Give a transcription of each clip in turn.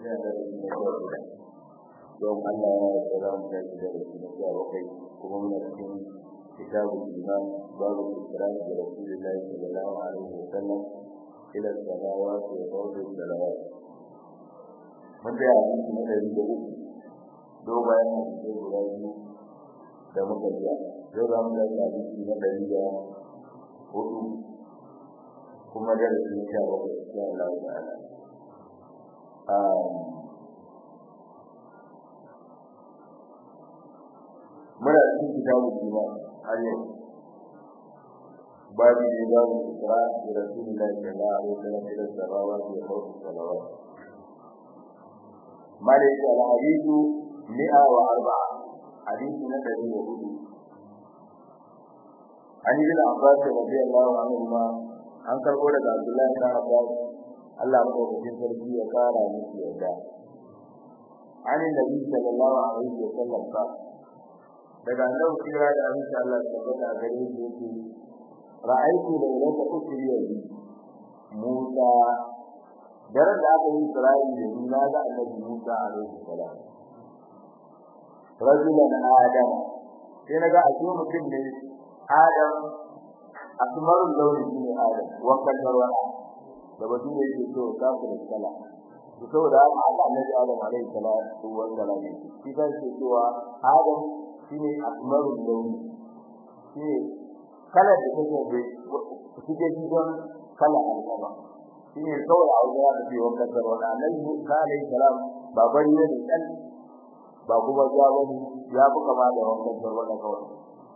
yana da shi na kyau da don Allah ya yarda za mu tashi da shi na kyau kai kuma muna cikin kitabul iman babu ikrar da rasulullahi sallallahu alaihi wasallam ila salawat wa fawd salawat mun da yi shi da da uku do bayan mu sai guda biyu da muka ji yau za mu da shi na dari da hudu kuma da shi na sha bakwai insha Allah ta'ala muna cikin kitabun iman har yau babu ne za mu kira da rasulullahi sallallahu alaihi wasallam ila sabawa da fawq salawat malaika al-hadithu mi'a wa arba'a hadithu na dari da hudu an yi da abbas radiyallahu anhu ma an karbo daga abdullahi ibn abbas Allah madaukakin sarki ya kara miki yarda an nabi sallallahu alaihi wasallam ka daga nan kira da insha Allah tabbata gare shi yake ra'aytu laylata ukriya bi Musa daren da aka yi Isra'ila da Nuna da Annabi Musa alaihi salam rajulan adam sai naga a cikin mutum ne Adam asmarul launi ne Adam wakan darwana da batu ne yake so ka ku da kala to saboda haka Annabi Adam alaihi salatu wa salam shi kan ce cewa Adam shine asmarul launi shi kala da take da kike gidan kala alƙaba shine kawai a wajen da ke wanka da wani annabi Musa alaihi salam ba bari ne dan ba kuma ya wani ya buka ma da wankan da wani kawai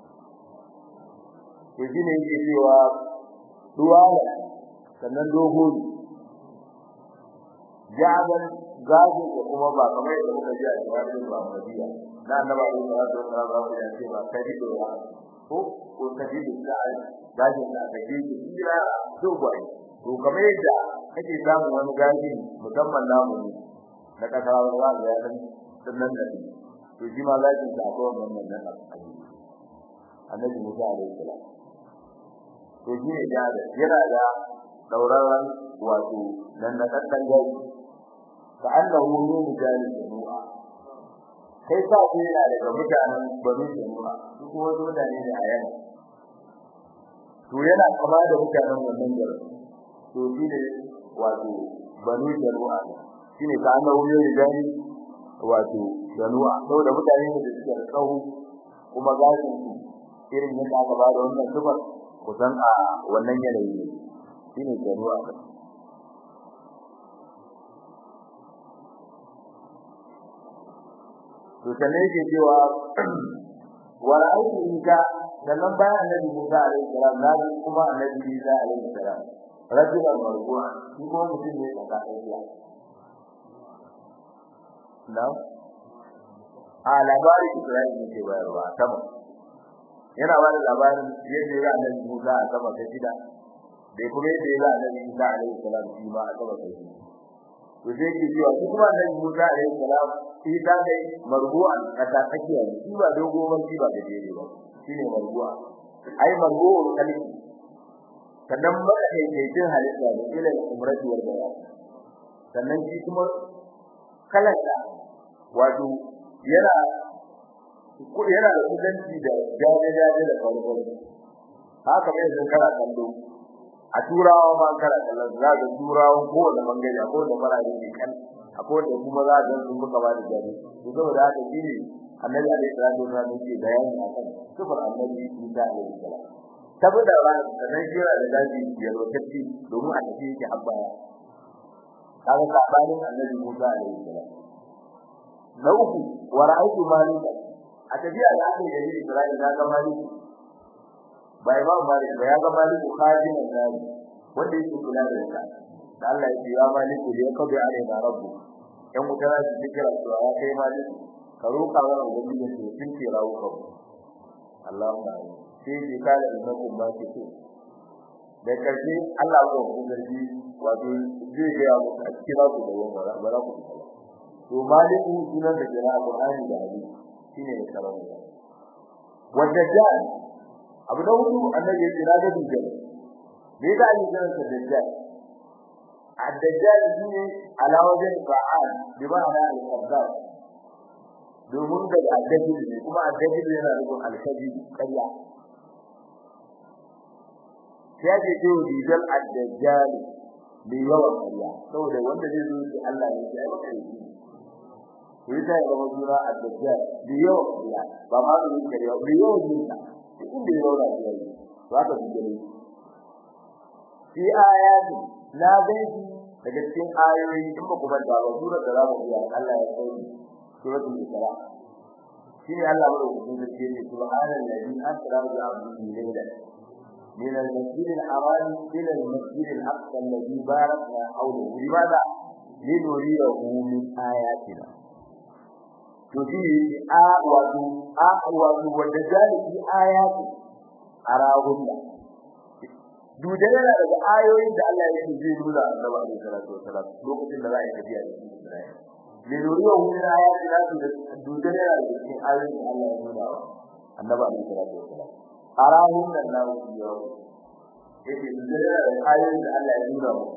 to shine yake cewa duwala sannan dogo ne jaban gaji da kuma ba kamar yadda muka ji a cikin Muhammadiya na annaba da Allah da Allah ba ku yace ba kadi da ya ko ko kadi da sai gaji da kadi da kira to bai to kamar yadda kake samu wani gaji musamman namu ne na kasar ruwa da ya sannan da to shi ma gaji da akwai wannan nan annabi Musa alaihi salam to shi ne da yana da dauraron wato nan na kaddan gaji ka annahu min jalil jumu'a kai sa ku yana daga mutanen bani jumu'a su kuma mutane ne a yana to yana kama da mutanen wannan gari to shi ne wato bani jumu'a shi ne ka annahu min jalil wato jumu'a saboda mutane ne da suke tsawo kuma gashin su irin yadda aka ba da wannan sifar kusan a wannan yanayi ne shi ne jumu'a to sannan yake cewa wa ra'aytu Isa sannan bayan annabi Musa alaihi salam na kuma annabi Isa alaihi salam rajulan marbu'a shi kuma mutum ne da kaiya na a labarin Isra'ila ne ke bayarwa sama yana ba da labarin yadda ya annabi Musa a sama ta shida da kuma yadda ya annabi Isa alaihi salam shi ma a sama ta shida to sai ke cewa shi kuma annabi Musa alaihi salam shi ta kai marbu'an a ta tsakiya shi ba dogo ba shi ba gajere ba shine marbu'a ai marbu'ul qalbi sannan maka kai kai jin halitta da ilal umrati wal bayan sannan shi kuma kalanta wato yana ko yana da kudanci da jaje jaje da farko haka bai zan kara kallo a turawa ma kara kallon za ga turawa ko da bangare ko da farare ne kan akwai da kuma za ga sun buka ba da jari to saboda haka shine annabi alaihi salatu wasallam yake bayani akan sifar annabi Isa alaihi salam saboda ran sanan jira da daji ya lokaci domin a tafi yake abbaya kaga sabanin annabi Musa alaihi salam na uku wa ra'aytu malika a tafiya da aka yi da Isra'ila na ga maliki bai ba malik ba ya ga malik khadin al-nari wanda yake kula da ita da Allah ya ce ya malik ya kabi alaina rabbu yan mutara su fikira su ya kai malik ka roka wa ubangiji su sun ce rawu ka Allahumma sai ji kala da kun ba ki so da karshe Allah ko ku zargi wato zai ga ku a cikin ku da wannan ba za ku to maliku sunan da jira Qur'ani da hadisi shine ne karamu wanda jan abu da hudu annabi ya ce na ga dujjal me da ni ganin sa dujjal ad-dajjal shine ala wajen fa'al bi ma'ana al-kazzab domin da ad-dajjal ne kuma ad-dajjal yana nufin al-kadhib ƙarya ya ce ce rijal ad-dajjal bi yawan ƙarya saboda wanda zai zo shi Allah ne ya yi ƙarya to ita ya zama jura ad-dajjal bi yawan ƙarya ba ma da yin ƙarya bi yawan jinta inda ya rauna shi ne ba ka bijire fi ayati la baiti daga cikin ayoyi in ba kuma da ba surar da zamu biya Allah ya kai suratul isra shine Allah madaukakin sarki yake subhanallazi asra bi 'abdihi laylan من المسجد الحرام إلى المسجد الأقصى الذي باركنا حوله لماذا؟ لنريه من آياتنا تفيه آوة آوة والدجال في آيات أراهن dudai yana daga ayoyin da Allah yake zai nuna Annabi alaihi salatu wasalam lokacin da za a yi tafiya da Isra'ila le nuriyo min ayati da dudai yana daga cikin ayoyin da Allah ya nuna wa Annabi alaihi salatu wasalam arahun nan na yau yake dudai yana daga ayoyin da Allah ya nuna wa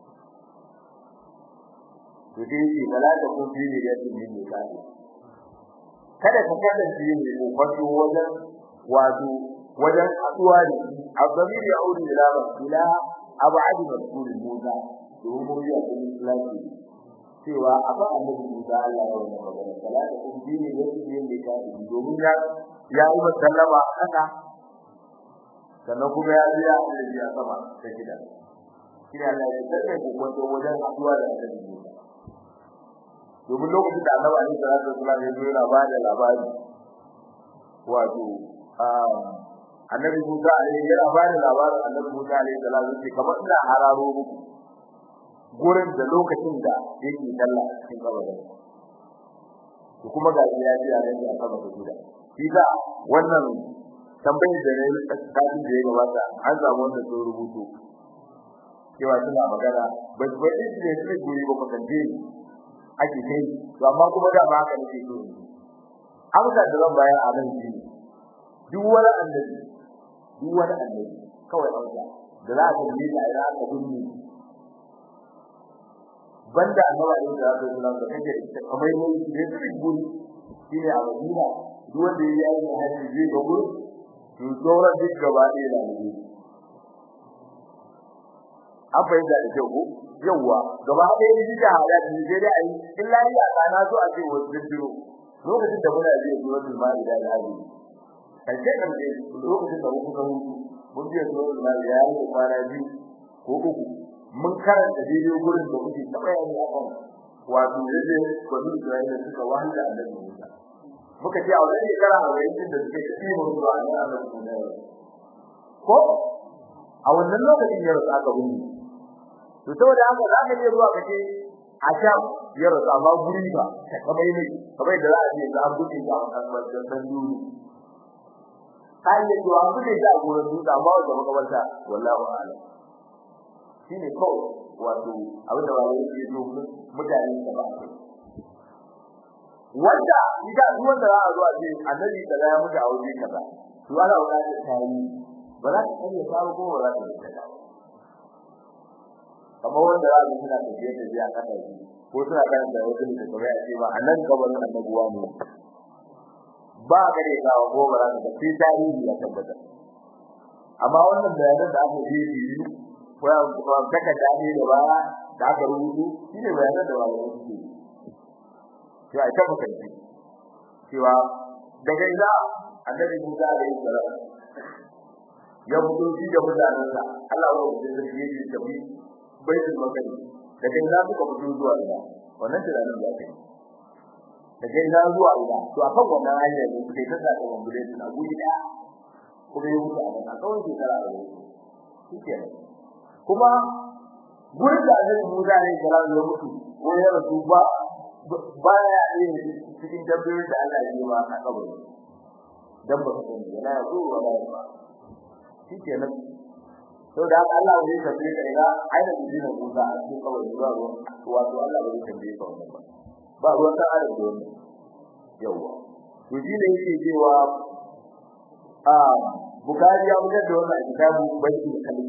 to dai shi bala da kun fi ne da yin ne kai kada ka kasance ne ko kwato wajen wato wajen haduwa ne azamir ya auri ila ila abadi rasul Musa domin ya kuma islami cewa aba annabi Musa Allah ya wannan magana salatu kun dini yake yin da kai domin ya ya yi sallama haka sannan kuma ya ji ya ji ya sama ta gida shi Allah ya tsare ku wato wajen haduwa da annabi Musa domin lokacin da annabi Ali sallallahu alaihi wasallam ya zo yana ba da labari wato annabi Musa alaihi yana ba da labarin annabi Musa alaihi salatu ce kamar ina hararo muku gurin da lokacin da yake dalla cikin kabarin to kuma ga ya ji a nan a sama da guda shi da wannan tambayar da ne kafin da ya gabata an samu wanda sun rubutu cewa suna magana ba su bai ne su guri ba kan je ake kai to amma kuma da ba haka nake so amsa da zan bayar a nan shi duk wani annabi duk wani annabi kawai auka da za ka yi da ya ka dunni banda annabi da ya zo da da kake kamar ne da su guri shine a Madina duk wanda ya yi haji zai ga guri to sauran duk gaba ɗaya da ne an fahimta da kyau ko yawwa gaba ɗaya da jika hada da sai dai ayi illa ya kana so a ce wasu dindiro lokacin da muna je zuwa Ma'ida da Hadi kace kan dai lokacin da muka hutu mun je zuwa da ya yi kwana biyu ko uku mun karanta daidai gurin da kuke ta bayani akan wato yadda bani Isra'ila suka wahala annabi Musa muka ce a wannan shekara a wayin da suke ci mun zuwa annabi Musa ko a wannan lokacin ya rasa aka gudu to saboda haka za ka je zuwa kace a sham ya rasa amma guri ba kamar ne kamar da za a ce za a buɗe ga wannan dan duru kai ne to an bude da gurin dutse amma wanda makabarta wallahi a'lam shine kawai wato abinda ba wai yake so mutane da ba wanda idan duk wanda za a zo a ce annabi da ya mutu a waje kaza to ana buƙatar tayi ba za ka iya samu ko ba za ka iya samu kamar wanda za su suna tafiye da biya kasa ko suna karanta wasu da kuma ya ce ba a nan gaban annabuwa ne ba ka da ga ko ba za ka sai tarihi ya tabbata amma wannan bayanan da aka yi yi ko ya ko kaka dani da ba da aka rubutu shine bayanan da ba wani su to a tabbata shi cewa daga ina annabi Musa alaihi salam ya fito shi da mutanensa Allah ya rubuta da shi yake tafi baitul maqdis daga ina suka fito zuwa ina wannan tunanin da kai daga ina zuwa ina to akan wannan hanyar ne suke ta saka mun gure su a guri da kuma yi mutu a nan a tsawon shekara da shike kuma gurin da Annabi Musa ne kira ya mutu ko ya rasu ba ba ya yin cikin dabbobi da Allah ya yi ma a kabari dan ba su ne yana zuwa wala ba shike nan to da haka Allah zai tafi da ina aina dinin Musa a cikin kawai ba ruwan wato Allah bai tambaye ka wannan ba ba ruwan ta adam da wannan yawa to shi ne yake cewa a Bukhari ya fitar da wannan kitabu baiti kalmi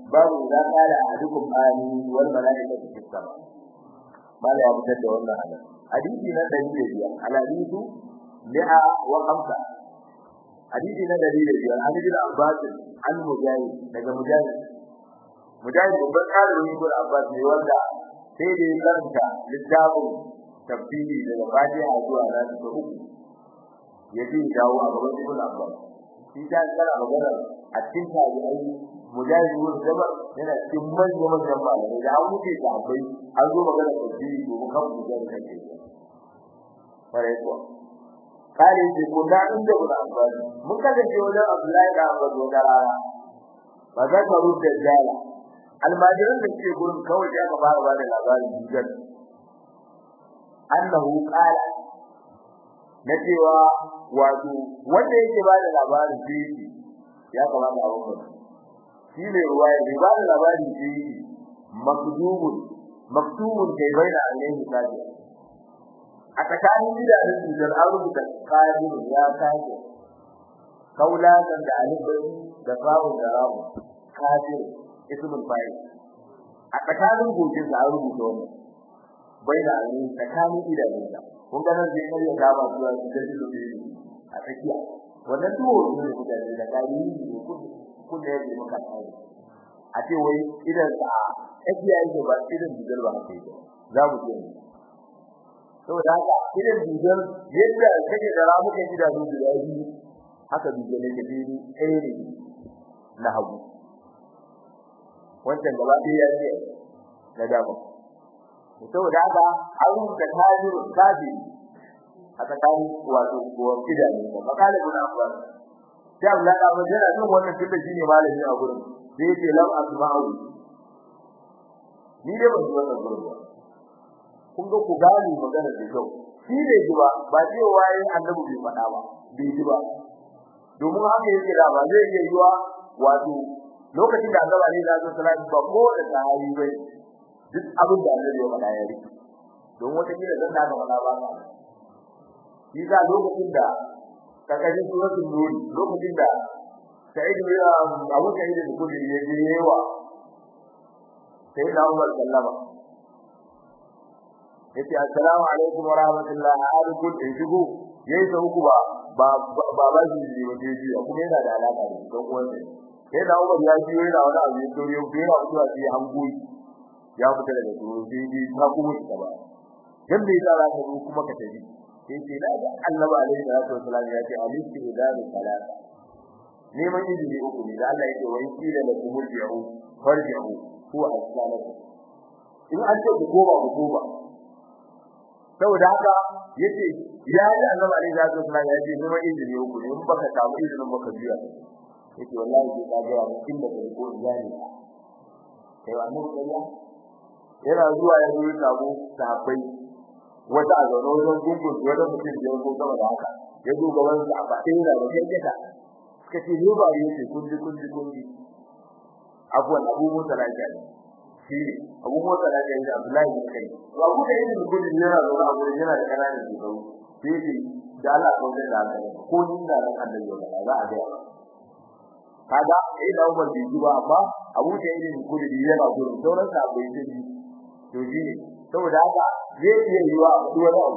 babu da kala ahadukum amin wal malaikatu fis sama mala ya fitar da wannan hadisi hadisi na 105 al hadithu mi'a wa khamsa hadisi na 105 an ji Abbas an mujahid daga mujahid mujahid babban ɗalibin ibn Abbas ne wanda sai da ya karanta littafin tafsiri daga Fatiha zuwa Nasu ta uku ya ji dawo a gaban ibn Abbas shi ta tsara magana a cikin tabi'ai mujahid ibn Jabal yana cikin manyan manyan malamai da an wuce da akwai an zo magana tafsiri domin kan mujahid kake fare ko kare ce ko da inda ibn Abbas mun kasance wajen Abdullahi da Abbas da rana ba za ka rubuta jala almajiran da ke gurin kawai ya fara ba da labarin jigar annahu qala na cewa wato wanda yake ba da labarin shi ya kamata a wannan shi ne ruwaya bai ba da labarin shi makdubun maktubun kai baina alaihi kaji a tsakanin gidajen cutar an rubuta kaji ya kaji kaula da alif da fa'u da rawu kaji ismul fa'il a tsakanin gojin da an rubuta wannan bai da ne tsakanin idanun sa kun ga nan zai kai ya gaba zuwa cikin dole a tsakiya wannan duwo ne da da kai ne kun kun da yake maka tsari a ce wai idan sa tsakiya yake ba idan digal ba kai za mu ce saboda haka idan digal yadda kake da ramukan idanun da yayi haka digal yake dai ɗaya ne na hagu wancan gaba ɗaya ya ce na dama saboda haka an rubuta tajiru kaji a tsakanin wato kuwa idanu da makalin ibn Abbas sai Allah ya ba yana jin wannan tunda shine malami a gurin sai yace lam asma'u ni dai ban ji wannan gurin ba kun ga ku gani magana da kyau shi ne ji ba ba ce waye annabi bai faɗa ba bai ji ba domin haka yake da ba zai iya yiwa wato lokacin da Allah ne ya zo salati ba ko da sahabi bai duk abin da Allah ya faɗa ya rike don wata kila zan da faɗa ba ka shi da lokacin da kakashin suratul nur lokacin da Sa'id bin Abu Sa'id bin Khudri ya je yawa sai da Umar sallama yace assalamu alaikum wa rahmatullahi alaikum in shigo yayi ta uku ba ba ba ba shi ne ba je ji kuma yana da alaka da don uwan sai da Umar ya ji yana wani abu ya dore ya fara zuwa sai an goyi ya fita daga tsoro sai ji ta kuma ta ba dan bai tsara ka zo kuma ka tafi sai ce da Allah alaihi salatu wasallam ya ce alisti idanu salata neman izini uku ne da Allah yake wa in kila la kumurji'u farji'u huwa as-salatu in an ce ku koma ku koma saboda haka yace ya yi annabi alaihi salatu wasallam ya ce neman izini uku ne in baka samu izinin baka biya yace wallahi sai ka ga mu inda ka ko iyali kai wannan kariya yana zuwa ya zo samu sahabbai wata a zaune wajen gungun wata mutum da ya zo gaba da haka ya zo gaban sa a baɗe yana da kankata suka ce ne ba ya ce kun ji kun ji kun ji abuwan abu mota lafiya ne shi abu mota lafiya ne abdullahi bin kai to abu da yin gudun yana zaune a gurin yana da ƙananan shekaru sai ce da Allah ko da haka ko ni da ran Allah ya ba za a ga kaga eh da Umar bai ji ba amma abu da yin gudun yana gurin sauran sa bai ji to ji saboda haka zai iya yiwa a wani abu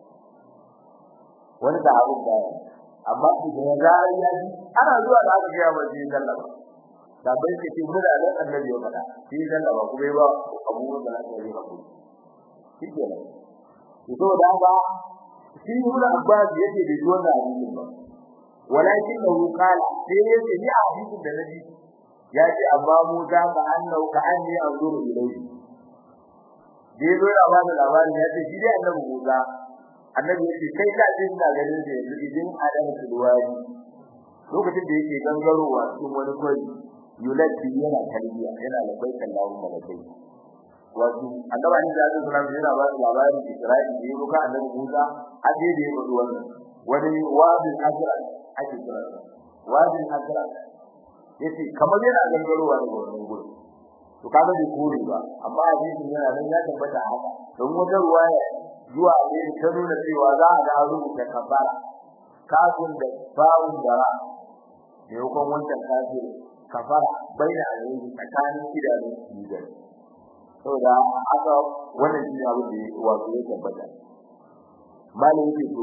wani da abu da amma idan zaran ya ji ana zuwa da aka ga ba ji sallama da bai ce ki muna nan annabi ya fada shi sallama kuma ba abu da aka yi ba shi ke nan to da haka shi hula abbas yake da wannan hadisin ba walakin da qala sai yace ni a hadisin da nabi ya ce amma mu za ka annau ka anni anzuru ilayhi dai zo ya bada labarin ya ce shi dai annabi Musa annabi ya ce kai ka ji ina ganin da yanzu idan adam tulwari lokacin da yake gangarowa cikin wani kwari yulati yana talbiya yana labai kallahu malakai wato annabi ne da Allah sallallahu alaihi wasallam labarin Isra'ila da yake annabi Musa aje da yake wannan wani wadin azra ake kira wadin azra yace kamar yana gangarowa daga wannan gurin to kaga bai kore ba amma hadisin yana nan ya tabbata haka don wata ruwaya zuwa ne ta nuna cewa za a ga rubuta kafara kafin da bawun da ra ne hukun wancan kafir kafara baina alayhi tsakanin idanun biyu saboda haka wannan shi abu da wato ya tabbata malin yake to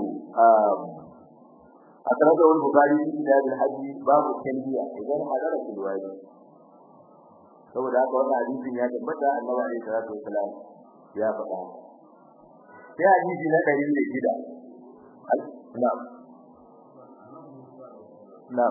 a tare da wani bukari shi da bin haji babu tanbiya idan hadara fil wadi saboda haka wannan hadisin ya tabbata annabi alaihi salatu wasalam ya faɗa sai hadisi na 106 na'am na'am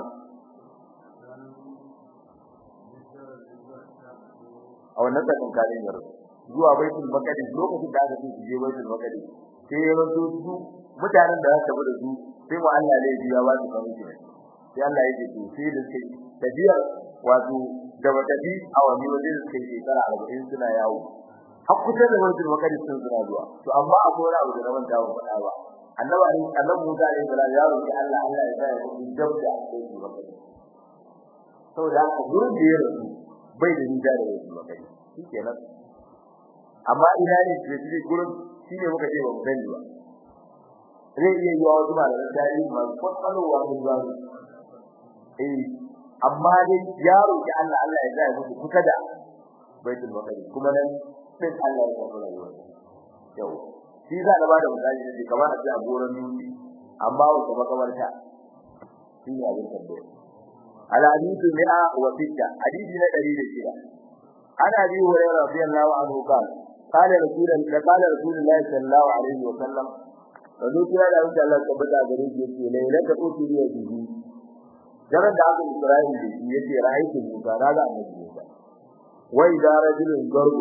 a wannan tsakin kalin yaro zuwa baitul maqdis lokacin da aka ce su je baitul maqdis sai ya rasu su mutanen da aka da su sai mu Allah ne ya ba su kamar sai Allah ya ce to sai da sai tafiyar wato da watafi a wani waje da suke shekara 40 suna yawo har kusa da baitul maqdis sun suna zuwa to amma akwai wani abu da na manta ba faɗa ba annabi annabi Musa alaihi salam ya roki Allah Allah ya sa ya yi jabda a baitul maqdis saboda haka gurin da ya rasu bai da nida da wasu makai shikenan amma ina ne da shi gurin shine muka ce ba mu sani ba zai iya yi wa wasu malaman tarihi masu kwakwalwa mun ba su eh amma dai ya roki Allah Allah ya zai musu kusa da baitul maqdis kuma nan sai Allah ya kafa rayuwa yau shi za da bada misali ne kamar a ce a goran dutse amma wata makabarta shi ne abin tambaya الحديث 106 حديث نا 106 انا ابي هريره رضي الله عنه قال قال رسول الله قال رسول الله صلى الله عليه وسلم فذوك يا الله تعالى تبدا gare shi yace lailata uturiya bihi daren da aka Isra'il da shi yace ra'aytu Musa daga annabi Musa wai da rajulun garbu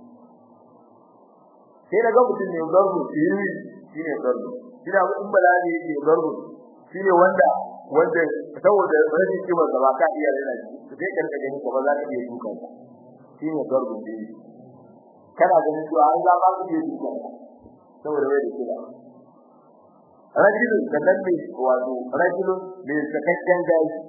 sai daga mutum ne garbu shi shine garbu shi da mutum balani yake garbu shine wanda wanda saboda rashin kimar da ba ka iya rena shi sai ka rika ganin ba za ka iya dukan sa shine garbin da yake kana ganin cewa an za ba ku iya dukan sa saboda wai da kila rajulun da dambe wato rajulun da sakakken gashi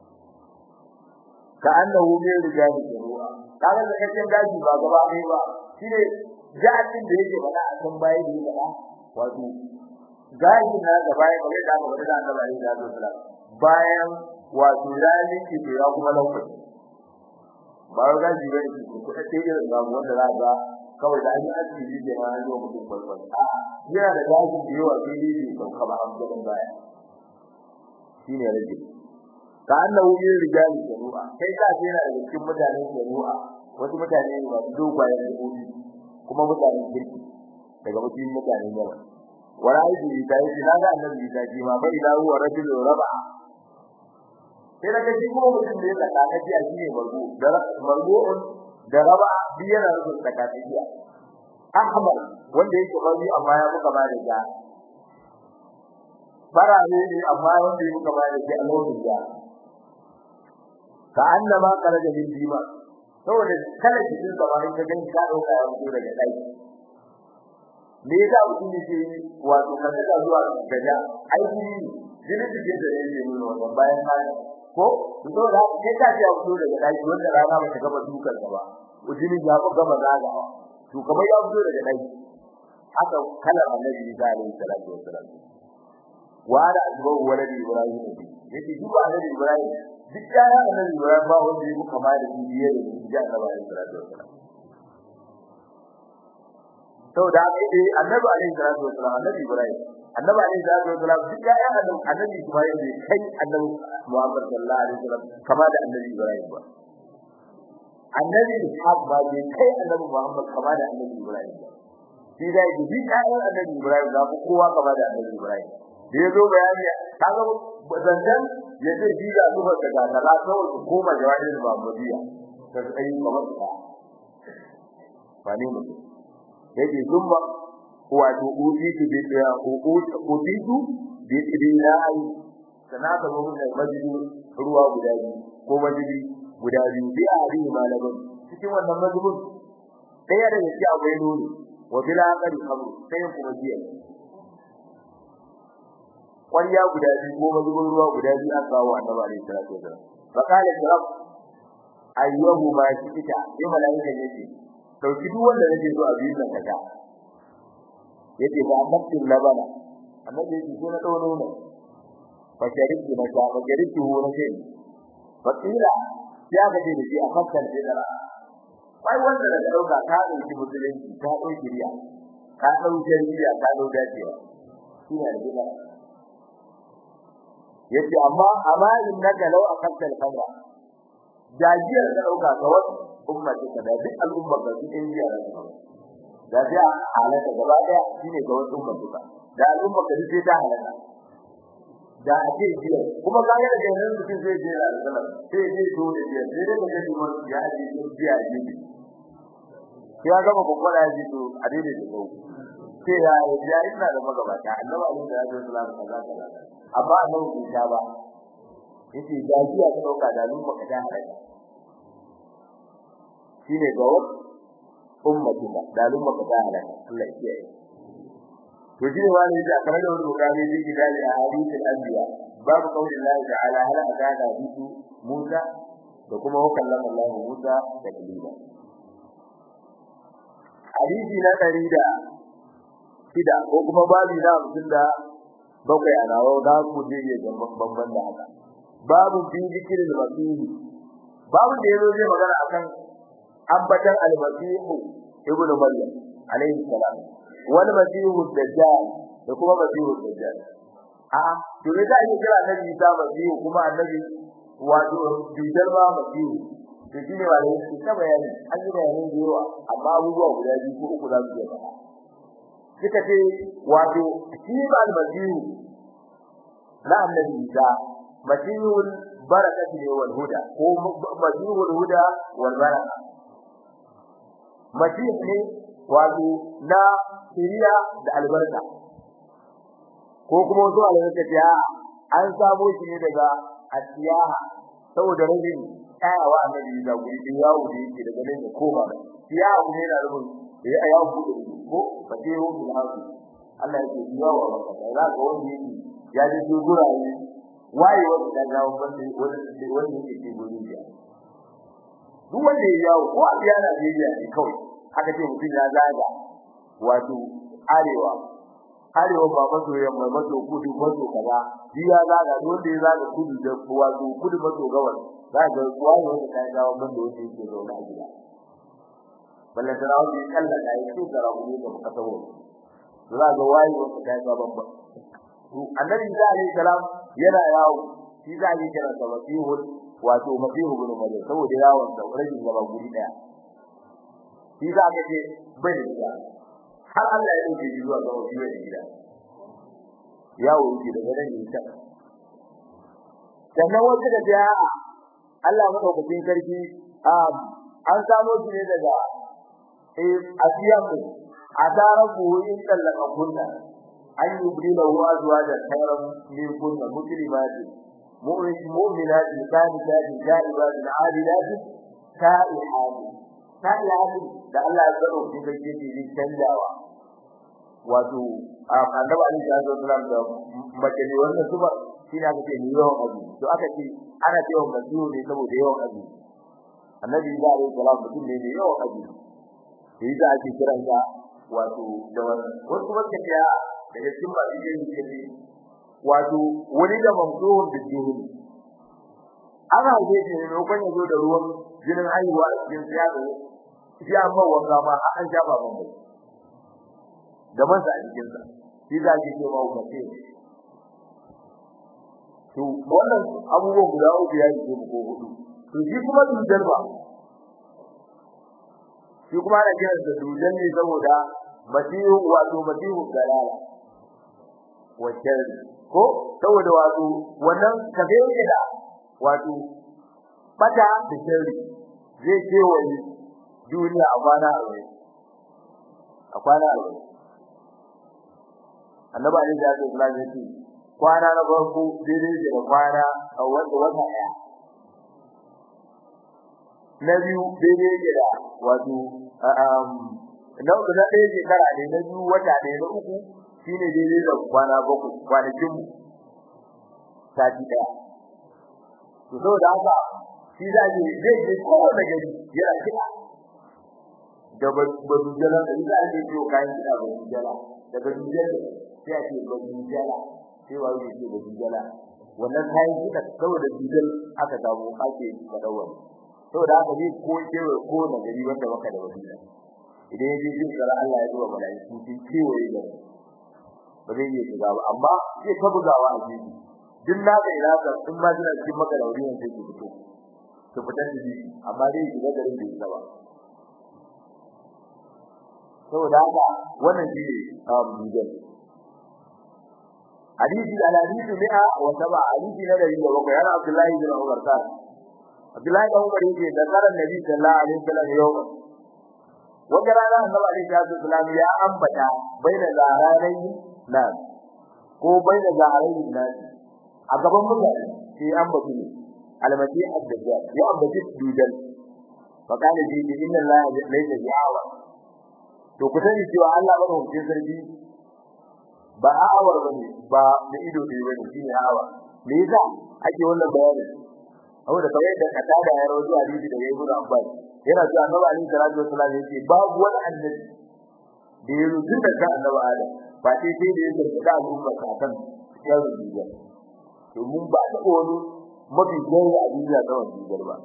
ka annahu min rijali ruwa kaga sakakken gashi ba gaba ɗaya ba shine ja'atin da yake faɗa a kan bayi da yake wato gashi na gaba ya kawai da aka bada da Allah alaihi wasallam bayan wato zalin ki ya kuma lokaci ba ga ji bane ki ko ta ce irin ga wanda za ga kawai da an yi asiri da ma an zo mutum farkon a yana da gashi da yawa sai dai ko kaba an gaban baya shine rage ka annahu yin rijali jaru'a kai ka ce yana daga cikin mutanen jaru'a wasu mutane ne ba dogayen da kuma mutanen kirki daga mutum mutanen yawa ورأيت إيسا يسي لا ذا النبي إيسا كيما فإذا هو رجل ربع sai daga shi kuma mutum da ya tsaka kaji a shine marbu da marbu'un da raba biyana rubun tsaka kaji ahmar wanda yake bari amma ya muka ba da ja farare ne amma wanda ya muka ba da ja lokacin ja ka annama karaja min dima saboda kala cikin zamanin ka gani ka dauka ya fito daga dai me yasa mutum yake wato kaza da zuwa gaja aiki jini take da yake nuna wannan bayan ma ko to da kai ka ce fito daga daki wanda rana ba ta gaba dukan ka ba jini ya fi gama zagawa to kamar ya fito daga daki haka kala annabi Isa alaihi salatu wassalam wa da azbahu waladi ibrahim yake duk annabi ibrahim duk yaran annabi ibrahim ba wanda yake kama da shi biye da shi da annabi alaihi salatu wassalam saboda haka dai annabi alaihi salatu wasallam annabi ibrahim annabi alaihi salatu wasallam duk ya ya annabi annabi ibrahim bai kai annabi muhammad sallallahu alaihi wasallam kama da annabi ibrahim ba annabi ishaq ba bai kai annabi muhammad kama da annabi ibrahim ba shi da yake duk ya ya annabi ibrahim da kowa kama da annabi ibrahim da yazo bayani kaga zancan ya ce shi da zuwa daga kaza kawai su koma jawabin muhammadiya ta kai kamar ta ba ne mutum yake zumba wato utitu bi utitu bi dinai sana ka zo da majidi ruwa guda biyu ko majidi guda biyu bi ari malamin cikin wannan majibin daya da yake akwai nuni wa bila qari khamru sai kuma biya kwariya guda biyu ko majibin ruwa guda biyu an kawo annabi alaihi salatu wasallam fa qala rabb ayyuhu ma shikita sai malaika yace dauki duk wanda nake so a biyu nan kaga yace ba nafsin labana annabi yace ko na dawo ne fa shariku na ta fa shariku na ce fa kila ya ga da shi a fakkan da ai wanda da dauka ka dauki musulunci ka dauki riya ka dauki riya ka dauki dacewa shi ne da gida yace amma amma innaka law aqamta al-qamra dajiyar da dauka ga wasu ummati ka da duk al'umma ga cikin jiya da da halaka gaba daya shine ga wasu ummati ka da al'umma ka sai ta halaka da ake jiya kuma ka ga da nan mutum zai je da sallah sai je to da jiya sai da ga shi mun ya ji jiya ji ya gama kokola ya ji to a daidai da ko sai ya ya ina da magabata annabi alaihi salatu wasallam kaza kaza amma annabi bai ta ba yace gajiya ta dauka da al'umma ka da halaka shine ga wasu ummati da al'umma ka da halaka Allah ya kiyaye to shi ne wani da kamar da wani gani da ke dali a hadisin anbiya babu kaulin Allah ta'ala hal aka da hadisu Musa da kuma hukallan Allah Musa da kalima hadisi na dari da shida ko kuma babu na hamsin da bakwai a nawa da ku je ya ga babban da haka babu fi zikirin masihi babu da yazo zai magana akan ambatan al-masihu ibnu maryam alayhi salam wal masihu dajjal da kuma masihu dajjal a to da ake kira annabi ta masihu kuma annabi wato dajjal ma masihu to shine wale shi ta bayani an yi bayani da yawa amma abubuwa guda biyu ko uku za su yi faɗa suka ce wato shi ba al-masihu na annabi ta masihul barakati ne wal huda ko masihul huda wal baraka masih ne wato na shiriya da albarka ko kuma wasu albarka ta an samu shi ne daga asiyaha saboda rajin tsayawa annabi da guri da yawo da yake daga nan da koma siyaha kuma yana rubun da ya yawo bude ko fatihu bil hasu Allah yake yawo ba ka za ka wani yake ya ji guraye waye wanda da gawo wanda wanda wanda yake cikin gurin ya duk wanda ya yawo ko a biya Najeriya ne kawai aka ce mutum ya zaga wato arewa arewa ba maso yamma maso kudu maso kaza shi ya zaga wanda ya zaga kudu da wato kudu maso gabas za ga wani wanda ta gawo man da wanda yake zaune a gida balle da rawu ne kalla da yake da rawu ne da muka tawo za ga wani wanda ta gawo babba to annabi Isa alaihi salam yana yawo shi za a yi kira da masihul wato masihu bin maryam saboda yawon da rajin gaba guri daya shi za ka ce bai da har Allah ya dauke shi zuwa ga wani da gida yawo yake daga nan ne ta sannan wasu da ya Allah madaukakin sarki an samo shi ne daga eh asiyamu adarabu in tallaka kunna an yubrila huwa zuwa da khairan min kunna muslimati mu'minati qanitati jaibat abidat ta'ihati ta'ihati da Allah ya tsaro shi da ke ji canjawa wato annabi Ali ya zo sallam da mace ne wannan suba shi ne aka ce ni yawan abu to aka ce ana cewa masihu ne saboda yawan abu annabi ya alaihi salam mutum ne da yawan abu sai da ake kiran sa wato da wannan wasu wanda ya daga cikin ba shi ne ke wato wani da mamduhun da juhudi ana haife shi ne lokacin ya zo da ruwan jinin haihuwa a cikin siyasa shi amma wanga ma an shafa ban mai da masa a cikin sa shi za ki ce ma ku ce to wannan abubuwan guda uku ya yi ko hudu to shi kuma dujal ba shi kuma ana kiran da dujal ne saboda masihu wato masihu dalala wacce ko saboda wato wannan kafe yake da wato bata da shari zai ce wani duniya a kwana a wai a kwana a wai annabi alaihi salatu wasallam ya ce kwana na farko daidai da kwana a wanda wata daya na biyu daidai da wato na uku na ɗaya shekara ne na biyu wata ne na uku shine daidai da kwana bakwai kwanakin mu sati daya to saboda haka shi za ji zai je kowane gari yana kiɗa da badujala da za a je ciwo kayan kiɗa badujala da badujala sai a ce badujala sai wa yake ce badujala wannan kayan kiɗa saboda dujal aka samu ake faɗa wani saboda haka zai ko kewa ko da gari wanda baka da wani idan yaje jin tsara Allah ya zuwa malaiku sun kewaye da ba zai iya shiga ba amma zai ta bugawa a jiki duk na ga ina ga in ma jira cikin maka da wuri ne sai fito to fitar da jiki amma dai shiga garin da yake ba saboda haka wannan shi ne bijan hadisi al-hadisi mi'a wa sab'a hadisi na dari da bakwai yana Abdullahi bin Umar ta Abdullahi bin Umar yake da karan Nabi sallallahu alaihi wasallam yau wata rana annabi alaihi wasallam ya ambata baina zaharai nan ko baina zaharai nan a gaban mutane sai ambata ne almasi ad-dajjal ya ambata dujal fa kana ji inna Allah laysa bi'awa to ku sani cewa Allah ba hukuncin sarki ba awar bane ba da ido ne bane shine awa me yasa ake wannan bayani saboda kawai da kata da ya rawu hadisi daga Ibn Abbas yana cewa Annabi Ali sallallahu alaihi wasallam yake babu wani annabi da ya rubuta da kan Annabi Adam ba sai sai da yake da al'umma kakan ya rubuta to mun ba ta wani mafi gani a duniya da wannan ba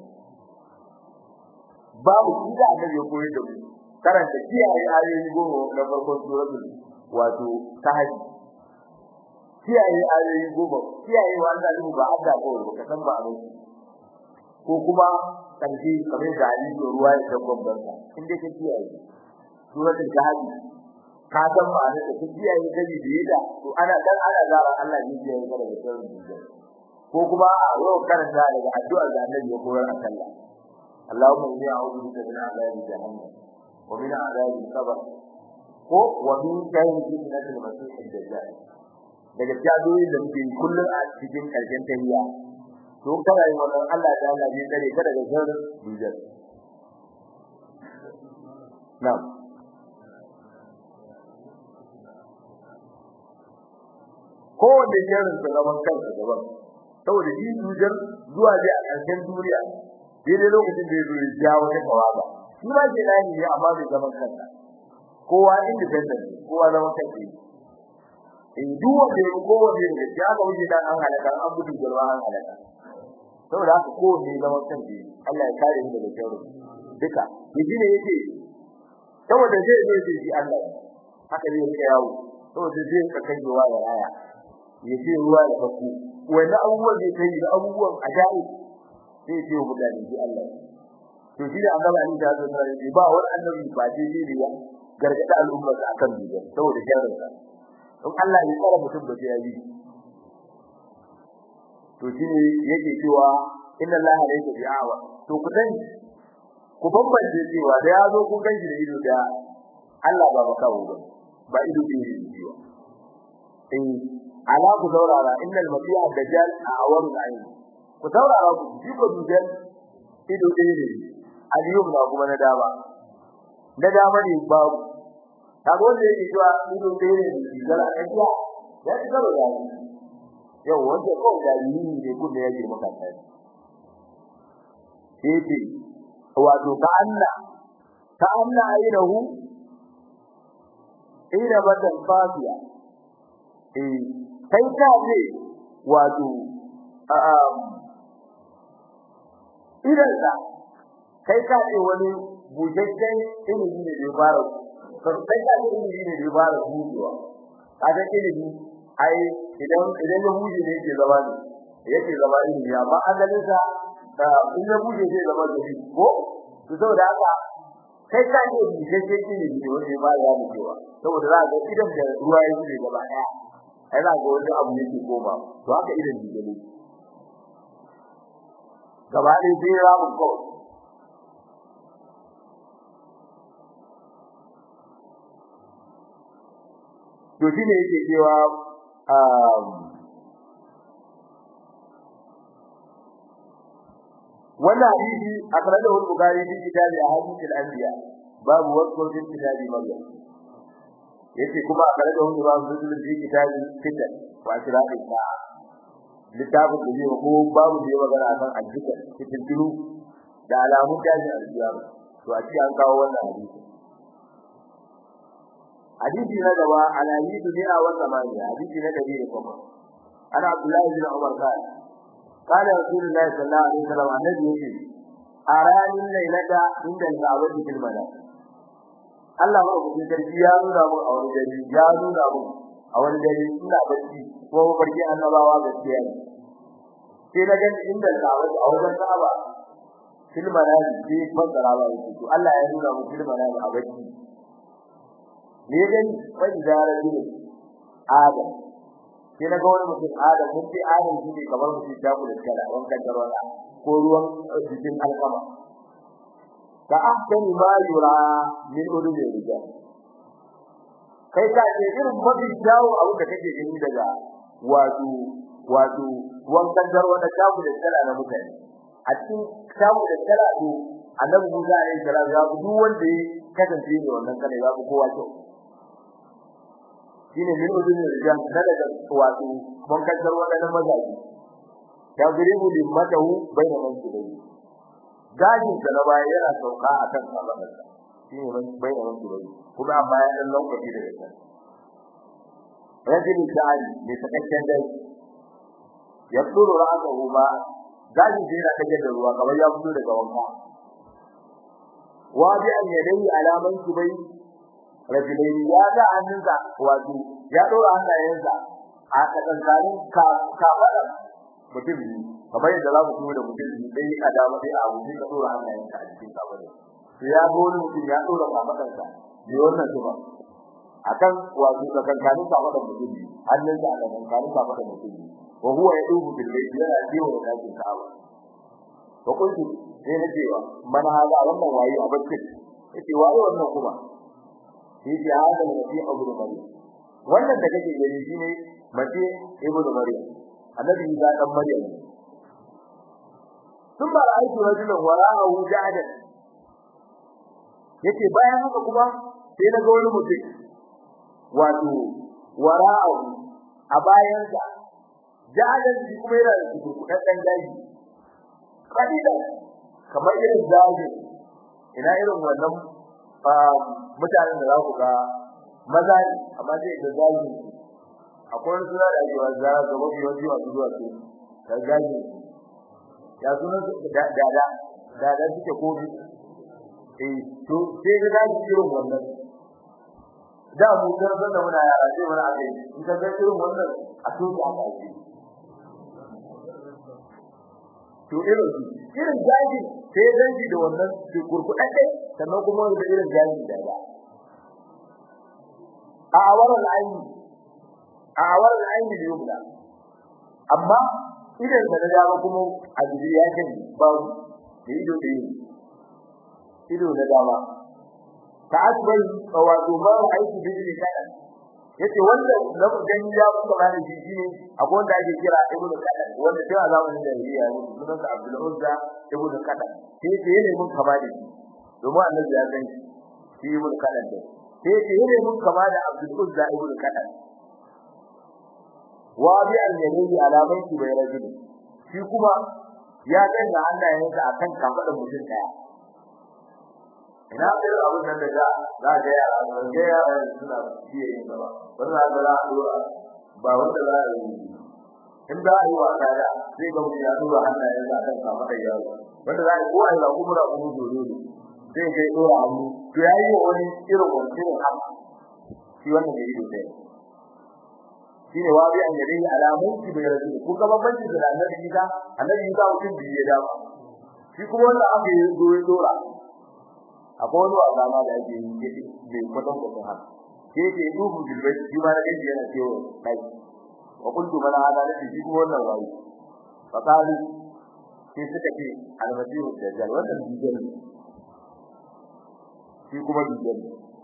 babu kida annabi ya koyar da mu karanta kiyaye ayoyi goma na farkon suratul wato tahajjud kiyaye ayoyi goma kiyaye wanda zai ba Allah ko ka san ba abin ko kuma kanji kamar da hadisi ruwa ya tabbon banka in dai ka kiyaye suratul tahajjud ka san ba ne da kiyaye gani da yada to ana dan ana zara Allah ne ya yi daga sirrin dukiya ko kuma yau karanta daga addu'ar da Annabi ya koyar a sallah Allahumma inni a'udhu bika min adhabi jahannam wa min adhabi qabr ko wa min sharri fitnatil masih ad-dajjal daga jadoyin da muke kullun a cikin karshen tahiyya to kana yin wannan Allah da Allah zai tsare ka daga sharrin dajjal na'am ko da sharrin da zaman kansa gaban saboda shi dajjal zuwa dai a karshen duniya daidai lokacin da ya zo ya jawo ta kawaga shi ma ke nani ne amma bai zaman kansa kowa independent kowa zaman kansa in duk wanda ya kowa ne da ya ga wuce dan an halaka an gudu garwa an halaka saboda haka kowa ne zaman kansa Allah ya kare mu daga sharri duka yaji ne yake saboda zai zo shi shi Allah haka zai rika yawo saboda zai ka kai ruwa da raya ya ce ruwa da faku wani abubuwan da kai da abubuwan ajabi sai ce wa mutane shi Allah to shi da annabi Ali da Allah sai ba wani annabi ba je ne ya gargada al'ummar sa akan bidiya saboda sharrin sa in Allah ya tsara mutum ba sai ya yi to shi ne yake cewa inna Allah laysa bi'awa to ku dan ku bambance cewa da yazo kun ganshi da ido da Allah ba ba kawo ba ba ido ne ne eh ala ku saurara innal masiha dajjal a'waru ayn ku saurara ku ji ko dujal ido ɗaya ne aliyum na kuma na dama na dama ne babu kaga wanda yake cewa ido ɗaya ne dujal a kajiya ya ci gaba da yau wanda ko da yi ne kun da yake maka sai sai wato ka anna ka anna aynahu ina batan fasiya eh kai ka ce wato idansa kai ka ce wani bujajen ilimi ne da fara kai ka ce ilimi ne da fara hujewa kaga ilimi ai idan idan ya huje ne yake zama ne yake zama ilimi amma asalin sa in ya huje zai zama da shi ko to saboda haka kai ka ce bujajen ilimi ne wanda ba ya mu cewa saboda za ga idan da ruwa ya huje gaba daya ai za ga wani abu yake koma to haka idan ne gaba ɗaya sai ya mu kawai to shi ne yake cewa wannan hadisi akhrajahu al-bukhari fi kitab ahadith al-anbiya babu wasfu fi kitab maryam yace kuma akhrajahu imam muslim fi kitab fitan wa asra'i sa'a littafin da zai ko babu da magana akan azzikar cikin tulu da alamun tashi al-qiyama to a ci an kawo wannan hadisi hadisi na gaba al-hadisi ne a wannan mani hadisi na dabi da kuma ana abdullahi bin umar kana kana rasulullahi sallallahu alaihi wasallam annabi yake arani lailata inda al-ka'bati fil manam Allah ba ku sarki ya nuna mu a wani dare ya nuna mu a wani dare ina bacci ko mafarki annabawa gaskiya ne sai na gani inda al-ka'bati a wajen Ka'aba fil manam sai fasara ba yake to Allah ya nuna mu fil manam a bacci ne gani fa idara ne Adam sai na ga wani mutum Adam mun ce Adam shi ne kamar mutum ta kula da wankan tarwala ko ruwan jikin alkama ka ahsani ma yura min ulul rijal kai ka ce irin mafi jawo abu da kake gani daga wato wato wankan tarwala ta kula da na mutane a cikin tamu da tara to annabi Musa alaihi salam ya duk wanda ya kasance ne wannan kana ya kowa kyau shine min udun rijal daga wato mun kaddar wadannan mazaji ya guribu limmatahu bayna mansubai gajin da na baya yana sauka akan sababarsa shine man bayna mansubai kuma amma ya dan lokaci da yake rajul dai ne takakken dai ya tsuru ra'ahu ba gajin da yana kage da ruwa kamar ya fito daga wanka wa bi an yadai alaman subai rajulai ya ga hannunsa wato ya dora hannayensa a tsakankanin kafada mutum ne kamar yadda za mu kuma da mutum ne dai a dama dai a wuce ka dora hannayensa a cikin kafada to ya ga wani mutum ya dora kafadarsa ne wannan kuma akan wato tsakankanin kafada mutum ne hannunsa a tsakankanin kafada mutum ne wa huwa yadubu bil layli yana cewa da cikin kafada to kuntu sai na cewa man hada wannan waye a bacci yace waye wannan kuma shi ya hada da fi abu da maryam wannan da kake gani shine mace ibnu maryam annabi ya dan maryam thumma ra'aytu rajulan wara'ahu jahadan yace bayan haka kuma sai na ga wani mutum wato wara'ahu a bayansa jahadan shi kuma yana da kudaddan daji kadidan kamar irin daji ina irin wannan mutanen da za ku ga maza ne amma zai da zagi akwai wani suna da ake wa zara ga mafi yawanci masu zuwa su da zagi ya suna dada dada suke kofi eh to sai ga zagi irin wannan da mu kan san da muna yara sai muna ake in ka ga irin wannan a to da aka yi to irin irin zagi sai zanji da wannan kurkudadde sannan kuma da irin zagi da ya a awarar aini a awarar aini da yubla amma idan da dama kuma a jiri ya kan ba da ido da ido da dama ta asbal wato ma aiki da jiri kada yace wanda na gani ya kuma bani shi shine akwai wanda ake kira ibnu kada wanda tun a zamanin da ya yi sunan sa abdul uzza ibnu kada sai yace ne mun kama da shi domin annabi ya san shi ibnu kada da sai ce yene mun kama da Abdul Uzza ibn Qadan wa bi al-yamini alaman ki bai rajuli shi kuma ya danna hannayensa akan kafadar mutum daya ina da abun nan da za za ga yara ga yara suna fiye yin gaba wannan da za a dora ba wanda za a yi in da yi wa kada sai ga mutum ya dora hannayensa akan kafadar yaro wanda za a yi ko ai ba kuma da kuma dole zai kai dora hannu to yayi wa wani irin wannan haka shi wannan da ido sai shine wabi an yare alamun ki bai rasu ko ga bambanci da annabi Isa annabi Isa mutum biye da shi kuma wannan aka yi zo ya dora akwai wani wasa ma da ake yi bai kwatan kwatan haka ke ke dubu bilbai shi ma da gaji yana cewa kai wa kuntu mana hada da shi kuma wannan wayi fakalu sai suka ce almasihu dajjal wannan dajjal shi kuma dujjal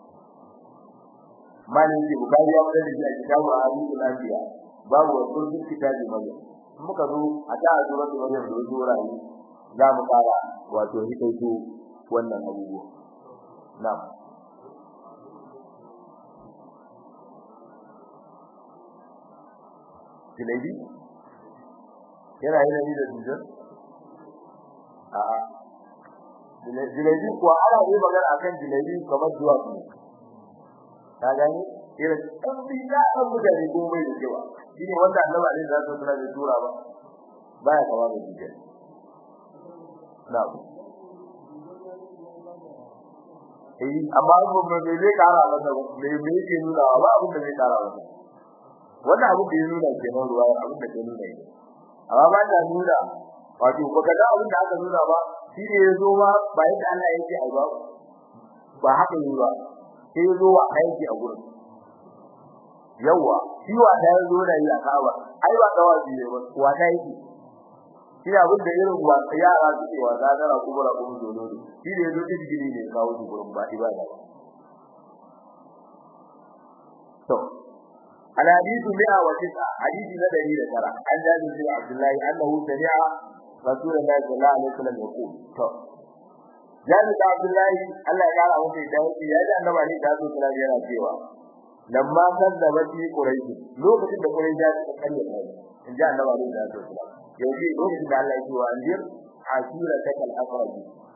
malin shi bukari ya fada da shi a kitabu hadithul anbiya babu wasu duk kitabi mai muka zo a ta azura da wannan da zo rayi za mu fara wato hikaito wannan abubuwa na'am Jilebi? Yana yi da dujjal? A'a. jilebi kuwa ana yi magana akan jilebi kamar zuwa su ka gani irin ɗan biya ɗan mutane ko mai da cewa shi ne wanda annabi alaihi salatu wasallam ya tura ba baya kawo da jilebi na eh amma ba me zai kara masa me me yake nuna ba abin da zai kara masa wannan abin da ya nuna kenan ruwa abin da ke nuna ne amma ba ta nuna wato baka ga abin da aka nuna ba shi ne ya zo ba ba yadda Allah yake ai ba ba haka yi ba sai ya zo wa aiki a gurin yawa shi wa da ya zo da yi a kaba ai wa da wani ne ba wa da yake shi abin da irin wa yara suke wa da da kubura kuma dole ne shi ne ya zo digiri ne kawo shi gurin ba ibada ba to الحديث 109 حديث ندري لترى عن جابر بن عبد الله انه سمع رسول الله صلى الله عليه وسلم يقول تو جابر بن عبد الله الله يقال له في دعوته يا جاء النبي عليه الصلاه والسلام yana cewa lamma kazzaba fi quraish lokacin da quraish ya kalle kai in ji annabi alaihi salatu wasallam yaji lokacin da Allah ya ce wa anjir asira takal aqrab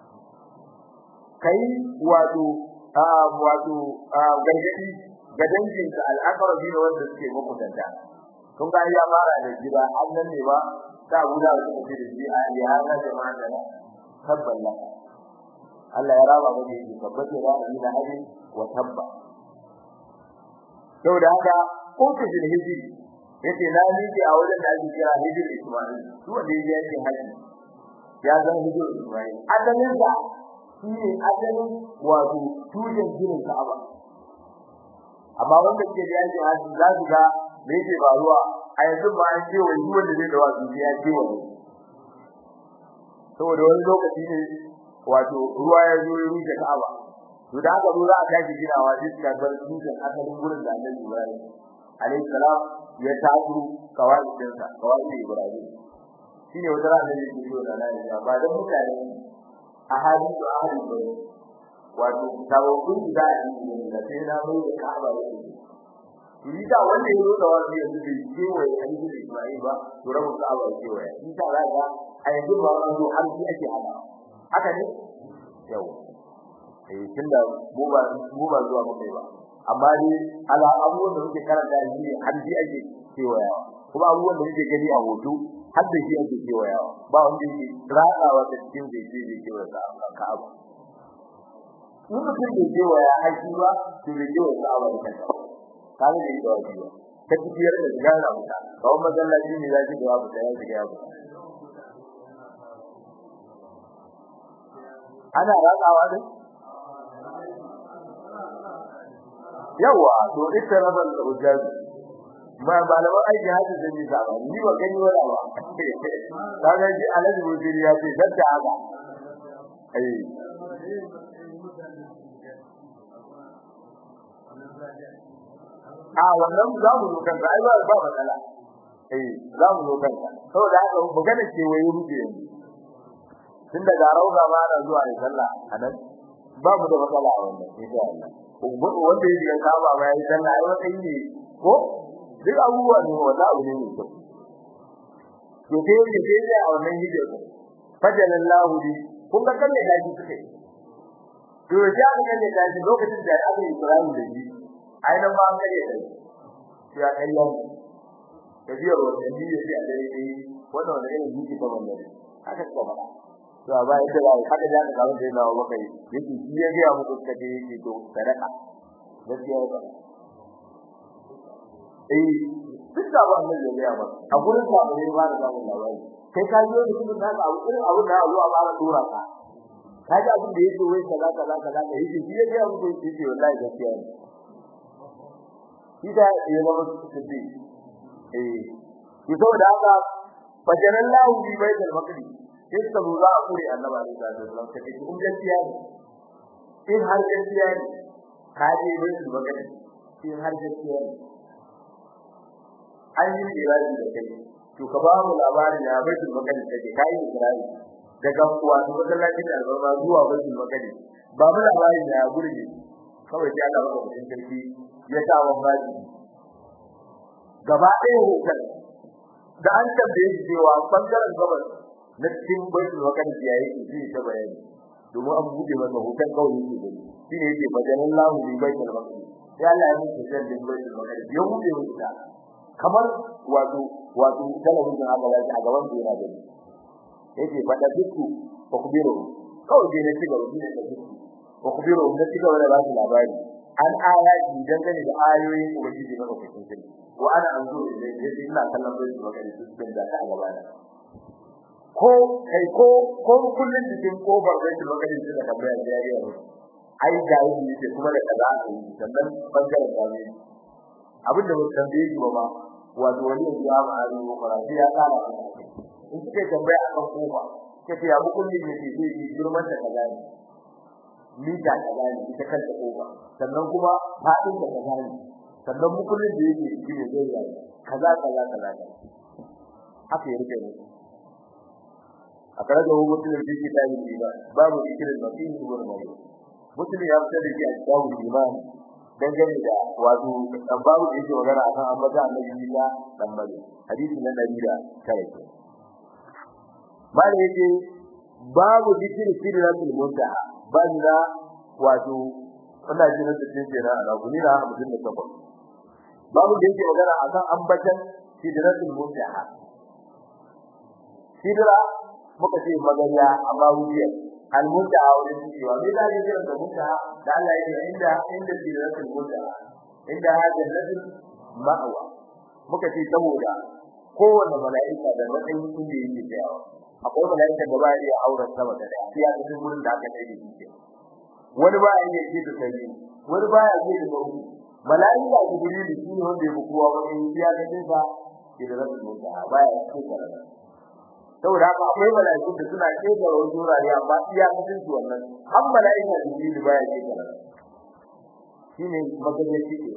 kai wato wato gargadi ga danginka al'aqrabi ne wanda suke makusanta kun ga ya fara da gida annan ne ba ta guda da suke da shi a ya hana da magana tabballa Allah ya raba maka shi tabbata da ni da hadi wa tabba saboda haka ko ta jin hiji yace na miki a wajen da ake kira hijir Isma'il su wanda yake haji ya zan hijir Isma'il adalin sa shi ne adalin wato tushen ginin Ka'aba amma wanda ke da yake haji za su ga me yake faruwa a yanzu ba an ce wai wanda zai dawa su ya ce wani saboda wani lokaci ne wato ruwa ya zo ya rufe Ka'aba to da haka ruwa aka tashi ginawa sai suka bar dutsen asalin gurin da Annabi Ibrahim alayhi salam ya taso kawai dinsa kawai Ibrahim shine wata rana da yake so da nan ba da mutane a hadin da ahli bai wato tawakkul da yi da sai na mai da Ka'aba yake Rita wanda ya zo da wani yanzu bai ce wai hadin da Ibrahim ba to rabu Ka'aba ce wai Rita za ga a yanzu ba an zo har shi ake hada haka ne yau eh tunda mu ba mu ba zuwa mu kai ba amma ni ala abubuwan da muke karanta shi ne har shi ake kewayawa kuma abubuwan da muke gani a hoto har da shi ake kewayawa ba wanda yake ratsawa da cikin zai ce zai kewaya ka ka'aba in mutum bai kewaya haƙi ba to bai kewaya ka'aba da kanka ka ga bai kewaya ba ta tafiyar da gara muta kawai masallaci ne za ki da wabu da ya shiga ya buta ana ratsawa dai yawa to ita rabar da ujabi ma malaman aiki haji zai yi zaba ni ba gani wala ba kaga ji alaji waziri ya ce dadda haka eh a wannan za mu zo kanka ai ba ba matsala eh za mu zo kanka saboda haka magana ce waye ruke yanzu tun daga rauza ma na zuwa da sallah anan ba mu da matsala a wannan insha Allah wanda ya diga kama ba ya sallah ai wata ne ko duk abubuwa ne wanda abu ne mai kyau to sai yake sai da a wannan hijir fajalallahu bi kun ga kalle daji suke to ya ga kalle daji lokacin da aka yi Ibrahim da shi ai nan ba an kare da shi ya kallon da biyar wannan ne ya ce a dare ne wannan wanda ne yake ba wannan haka ko ba to ba yadda ba haka da ka ga da yana wa kai yake shi ya ga muku kace yake to sadaka gaskiya ba eh duk da ba mun ya ba a gurin sa ba ne ba da samun labari kai ka ji wani kuma da abu irin abu da Allah ba ya tura ka ka ji abin da yake wai kaza kaza kaza da yake shi ya ga muku yake wallahi gaskiya ne ida ya zama siddi eh to saboda haka fajalallahu bi baitul maqdis sai ka zo za a kure annabi alaihi wasallam kace kun gaskiya ne in har gaskiya ne ka je baitul maqdis in har gaskiya ne an yi iradi da kai to ka ba mu labarin ya baitul maqdis take kai iradi daga kuwa to masallacin albarma zuwa baitul maqdis ba mu labarin ya gurje kawai sai Allah baka mutum sarki ya sa wa baji gaba ɗaya hotel da an tambaye shi cewa bangaren gabas na cikin baitul maqdis ya yi shi ta bayani domin an buɗe masa hotel kawai yake gani shine yake bajanan lahu bi baitul maqdis sai Allah ya mutu da baitul maqdis ya buɗe masa kamar wato wato talabijin aka yi a gaban su yana gani yake fada dukku ko kubiro kawai dai ne ci gaba ne da dukku wa kubiru da cika wala ba labari an ayati dangane da ayoyin ubangiji na lokacin sai wa ana anzu da yadda ina kallon bai zuwa gari su cikin da ta gaba da ko kai ko ko kullun cikin kofar bai zuwa gari su da tambaya da yariya ai ga yi ne kuma da kaza a yi sannan bangaren da ne abin da mutum da yake ba wato wani ya ba a ruwa fara sai ya kara in kike tambaya akan kofa kace ya mukulli ne ke zai yi girman da kaza ne mita kaza ne ita kanta kofa sannan kuma fadin da kaza ne sannan mukullin da yake shi ne zai yi kaza kaza kaza haka ya rike ne a kare da hukumar da yake da yi ba babu ikirin da fi yi gurin mai mutum ya fita da shi a cikin imani dangane da wato babu da yake magana akan ambata annabi Isa dan bari hadisi na 109 bale yake babu dikir sirratul muntaha banda wato ina jin da cikin jira ana guni na mutum da sabon babu da yake magana akan ambatan sidratul muntaha sidra muka ce magariya amma wuya al muntaha wurin cewa me da yake da muntaha da Allah yake inda inda sidratul muntaha inda jannatul ma'wa muka ce saboda kowanne mala'ika da matsayin inda yake tsayawa akwai mala'ika da ba ya iya auren sama da daya ya cikin gurin da aka tsaye da shi wani ba ya iya da kai wani ba ya iya da kai mala'ika da guri da shi ne wanda ya bukuwa wani ya ga dinka ke da rabu da ba ya ce da saboda haka akwai mala'iku da suna ce da wani wurare amma iya cikin su wannan har mala'ika da guri ba ya ce da shine magaji shi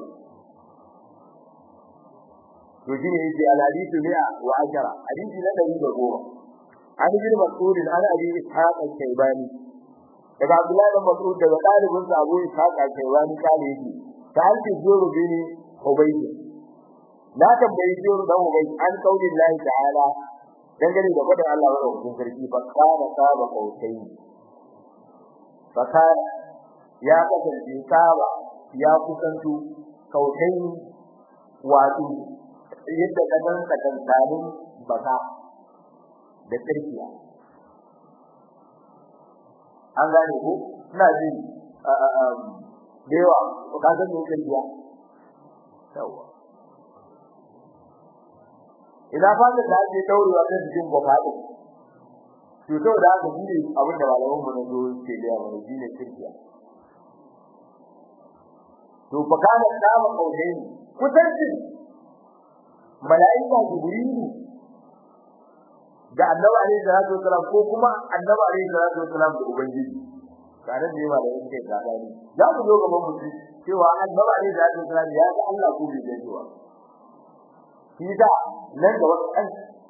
to shine yake al-hadithu mi'a wa ashara hadisi na 110 an bin mas'ud an abi ishaq al-shaybani daga abdullahi bin mas'ud daga dalibin sa abu ishaq al-shaybani kale yake ta alfi zuru bin ubayd na tambayi zuru dan ubayd an kaulin lahi ta'ala dangane da fadar Allah wa rubutun sarki fa kana saba kautai fa kana ya kasance saba ya kusantu kautai wato yadda kadan kadan baka da tsirkiya an gane ko ina ji da yawa ko ka san me tsirkiya yawa idan fata da ake daurewa ta cikin gofaɗo to to da haka shine abin da malaman mu na zo ke da yawa shine tsirkiya to fa kana dama kaudai kusanci mala'ika jibrilu da annabi alaihi salatu wasalam ko kuma annabi alaihi salatu wasalam da ubangiji tare da yawa da yake gaba ne za mu zo gaban mutum cewa annabi alaihi salatu wasalam ya ga Allah ko bai gani ba shi da nan da wasu kan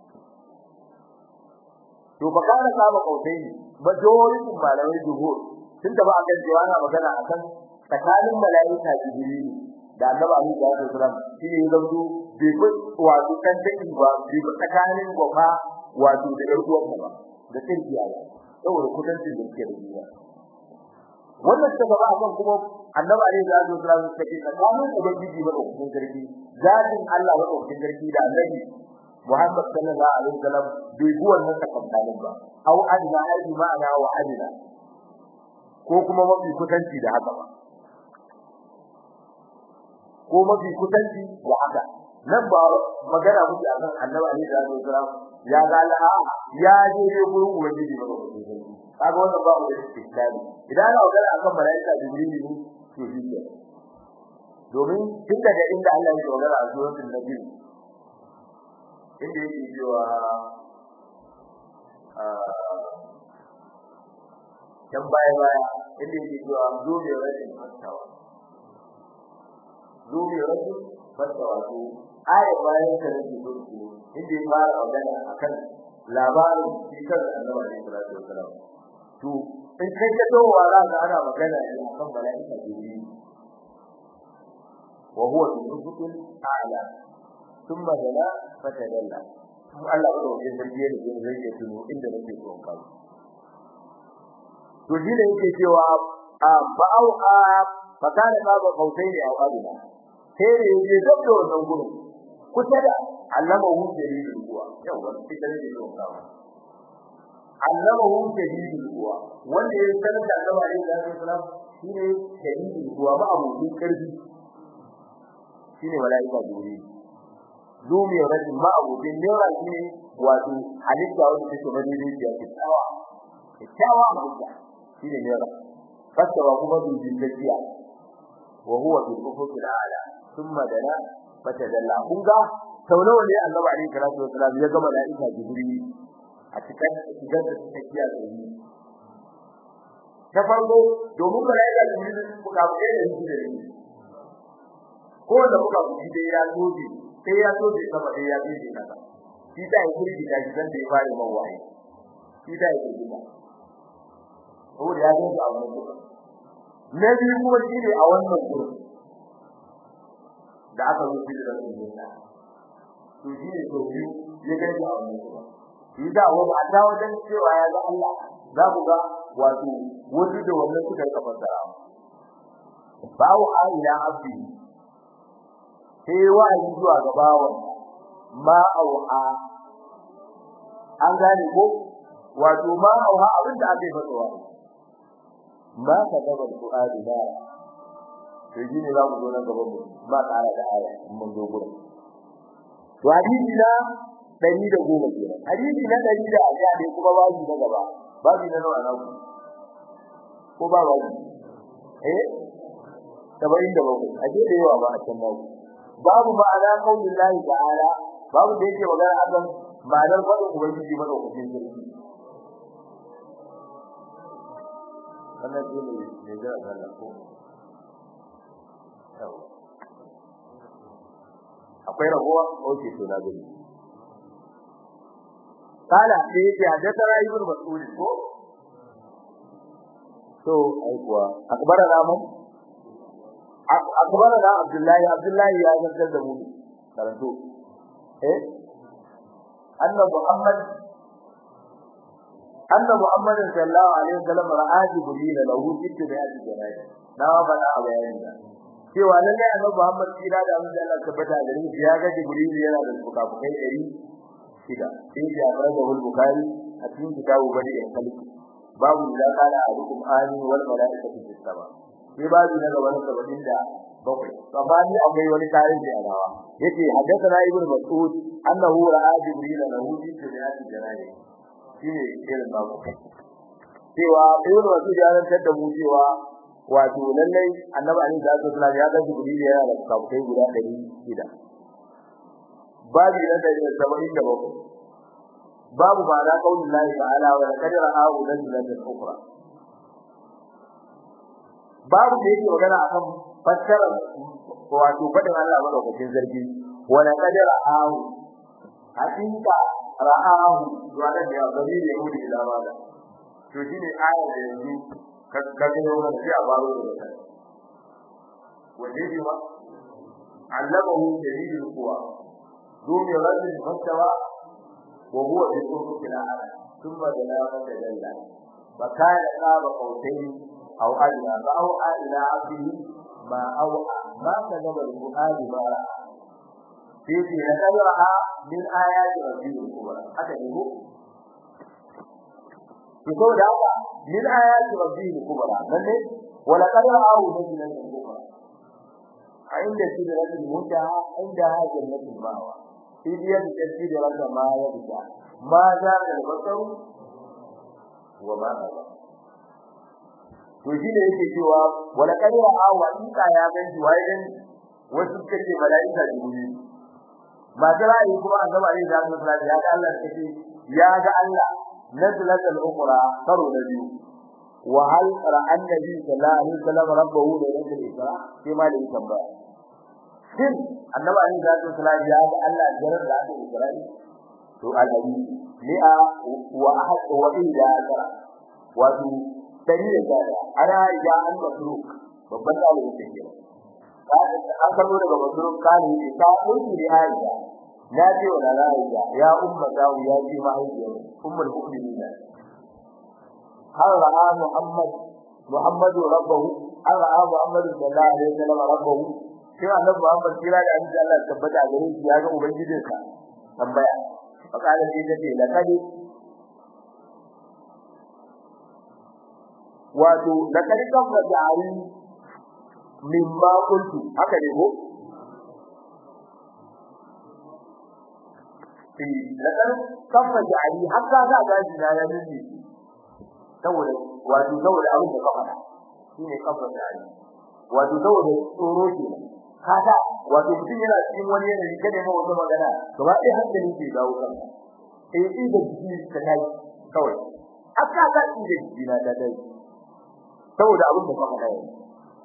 to fa kana saba kautai majorin malamai dubo tun da ba a kan cewa ana magana akan tsakanin mala'ika jibril da annabi alaihi salatu wasalam shi ne zanto bai fi wato kan take ba bai tsakanin gofa wato da ɗan uwan ba da tsirkiya ba saboda kudancin da ke da duniya wannan ta gaba akan kuma annabi alaihi salatu wasallam ta ce tsakanin ubangiji ba da sarki zatin Allah ba da sarki da annabi Muhammad sallallahu alaihi wasallam bai bi wannan tsakankanin ba au adna aidi ma'ana wa adna ko kuma mafi kusanci da haka ba ko mafi kusanci da haka nan ba magana muke akan annabi alaihi salatu wasallam ya ga Allah ya je ne gurin ubangiji ba kaga wannan ba mu da istiqlali idan ana magana akan malaika jibril ne to shi ke domin tun daga inda Allah ya magana a suratul nabi inda yake cewa dan baya baya inda yake cewa zo ne rashin fattawa zo ne rashin fattawa to aya bayan ta rage gudu inda ya fara magana akan labarin cikar annabi sallallahu alaihi wasallam to in kai ka dawowa za ka ana magana ne akan mala'ika jibril wa huwa al-ufuqul a'la thumma dala fatadalla kuma Allah ba da wajen zargiye da zai rage tuno inda nake so in kawo to shi ne yake cewa a ba'au a fakana baba kautai ne a aduna sai ne yake zabda wannan gurin kusa da allama hu dalilin kuwa yau wani fitar da yau kawo allama hu dalilin kuwa wanda ya sanar da Allah alaihi wasallam shine shadidi kuwa ba abokin karfi shine malaika jibril zumi rajin ma abokin nera shine wato halitta wanda take madidi ya ce tsawa tsawa halitta shine nera fasawa kuma dubin tafiya wa huwa bil ufuqil a'la thumma dana fatadalla kun ga sau nawa ne annabi alaihi salatu wasalam ya ga malaika jibril a cikin shigar da tafiya da yi ta farko domin malaika jibril kuka bude da shi da ni ko da kuka bude da ya zoje sai ya zoje sama da ya zoje kasa shi da ya kuri da shi dan da ya fara man waye shi da ya kuri da ko da ya zoje a wannan kuka na biyu kuma shi ne a wannan gurin da aka zo shi da su to shi ne to biyu ya gani a wannan kuka shi da wani a ta wajen cewa ya ga Allah za ku ga wato wasu da wannan suka yi kafara bawo ila abdi sai wa'azi zuwa ga bawon ma auha an gane ko wato ma auha abin da aka yi fasa wa ma ka gaba Qur'ani da to shi ne za mu zo nan gaban mu ba ƙara da aya mun zo gurin to hadisi na dari da goma kenan hadisi na dari da aja ne kuma babu na gaba babu na nawa na ku ko ba babu eh tabayin da babu aje da yawa ba a can babu babu ma'ana qaulin lahi ta'ala babu da yake magana akan ma'anar fadin ubangiji madaukakin sarki wannan shi ne ne ga Allah ko akwai rabuwa oke to na gani kala sai yake haddathana ibn mas'ud ko to ai kuwa akbarana mun akbarana abdullahi abdullahi ya zantar da mu karanto eh anna muhammad anna muhammad sallallahu alaihi wasallam ra'a jibril lahu ittiba'at janabi na bada a bayanin da cewa lalle annabi muhammad kira da mun Allah tabbata da shi ya ga jibril yana da fukafukai dari shida sai ya fara da bukhari a cikin kitabu bari da kalbi babu da kana a rukum ani wal malaikatu fis sama sai babu na gaba na sabin da bakwai sabani akwai wani tarihi a rawa yace haddathana ibn mas'ud annahu ra'a jibril lahu fi sirati janabi shine irin babu cewa ibn mas'ud ya rantar da mu cewa wato lallai annabi alaihi salatu wasallam ya ga jibril yana da kafukai guda 600 babu na da saba'in da bakwai babu ba na kaulin lahi ta'ala wa laqad ra'ahu nazlatan ukhra babu da yake magana akan fassara wato fadin Allah madaukakin zargi wa laqad ra'ahu hakika ra'ahu wanda da gari ne mu da labara to shine aya da yanzu ka ga wannan sai a baro da ita waje ji ma allamahu dalilul quwa ذو مرد فاستوى وهو بالأفق الأعلى ثم دنا فتدلى فكان قاب قوسين أو أدنى فأوحى إلى عبده ما أوحى ما كذب الفؤاد ما رأى فيه لقد رأى من آيات ربه الكبرى هذا يقول يقول هذا من آيات ربه الكبرى من ولقد رآه نزلا الكبرى عند سدرة المنتهى عندها جنة المأوى idiyar da take da rasa ma ya fita ma za ka basau wa ma ba to shi ne yake cewa wala kadira a wa ika ya gan shi wai dan wasu kace malaika jibril ma da rai kuma annabi alaihi salatu wasallam ya ga Allah kace ya ga Allah nazlatul ukhra karo da biyu wa hal ra'a annabi sallallahu alaihi wasallam rabbahu da yake isra sai ma da tambaya shin annabi alaihi salatu wasallam ya ga Allah jarar da aka Isra'i to alhaji li'a wa ahad wa illa ajra wato dari da gada ana ya an masruk babban da yake kira an kallo daga masruk kani ne ta kunki da Aisha na ce wa Aisha ya umma ta ya ce mahaifiyar ummul mu'minin har ra'a Muhammad Muhammadu rabbahu har ra'a Muhammadu sallallahu alaihi wasallam rabbahu sai annabi Muhammad kira da annabi Allah tabbata gare shi ya ga ubangijinsa tambaya fakala sai tace laqad wato da karikan da jari min ma kuntu haka ne ko eh da kan kafa jari haka za ga shi na yayin ne saboda wato saboda abin da ka faɗa shine kafa jari wato saboda tsoro ke kaga wato mutum yana cikin wani yanayi kada ma wata magana gaba ɗaya hankali ke dawo kan eh eh da jiki ka dai kawai aka ga da jiki na da dai saboda abin da ka faɗa yanzu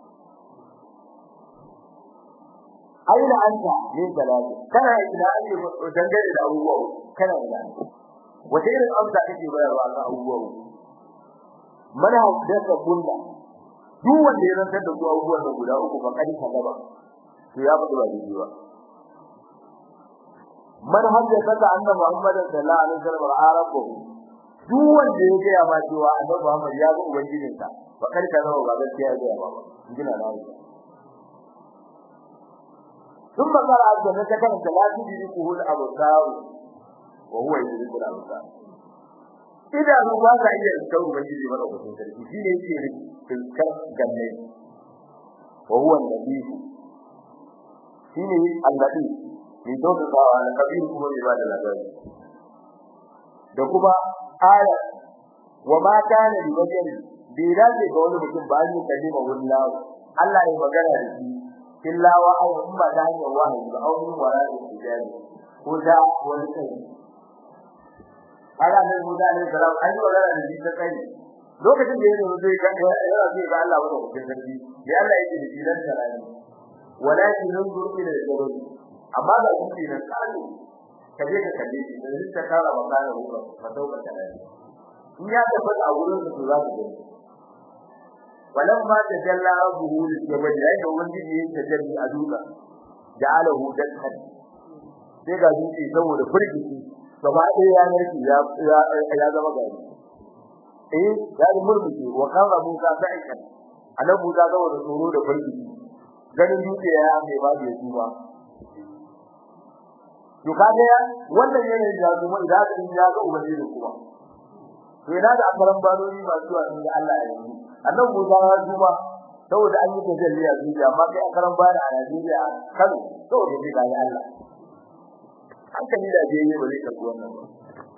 aina anta min salati kana ina ake dangane da abubuwa kana ina wace irin amsa kake bayarwa ga abubuwa mana haddasa bulla duk wanda ya rantar da su abubuwan da guda uku ba kadi ka gaba to ya fadi ba daidai ba man haddasa ka annabi Muhammad sallallahu alaihi wasallam arabu duk wanda ya ga ma cewa annabi Muhammad ya ga ubangijinsa ba kadi ka gaba ba gaskiya ya ga ba gina na ثم قال عز وجل كان لا تدركه الابصار وهو يدرك الابصار إذا هو واقع إلى الكون بجد مرة وتنتهي في شيء في الكرب جنة وهو اللطيف شيء اللطيف من دون الله على كبير كما عباد الله da kuma aya wa ma kana li bashar bi dace ga wani mutum ba ni kalima wallahu Allah ya magana da shi illa wa aw umma da hanyar wahayi ba aw min wara da hijabi ko da wani kai ala ne mu da ne salam an yi magana da shi ta kai lokacin da yake zai ga yana zai ga Allah wanda kuke sarki da Allah yake da jiran sarari walakin nunzur ila al-jabal amma da kuma ne kallo kaje ka kalle shi da zai ta kara makana ruwa fa dauka kalali in ya tabbata a wurin su za su gani ولما تجلى ربه للجبل yayin ubangiji ya tajalli a duka ja'alahu dakhan sai ga dutse saboda furgici gaba ɗaya ya narki ya ya zama gari eh ya yi murmushi wa kana Musa sa'ikan annabi Musa saboda tsoro da furgici ganin dutse ya mai ba ya tuba to kaga ya wannan yanayin da kuma idan ka ya ga ubangiji kuma to ina da akaran banoni masu zuwa inda Allah ya yi annan Musa ya zuba saboda an yi tajalli a zuciya amma kai akaran bana a Najeriya Kano saboda shi ga Allah hankali da je ne bare ka wannan ba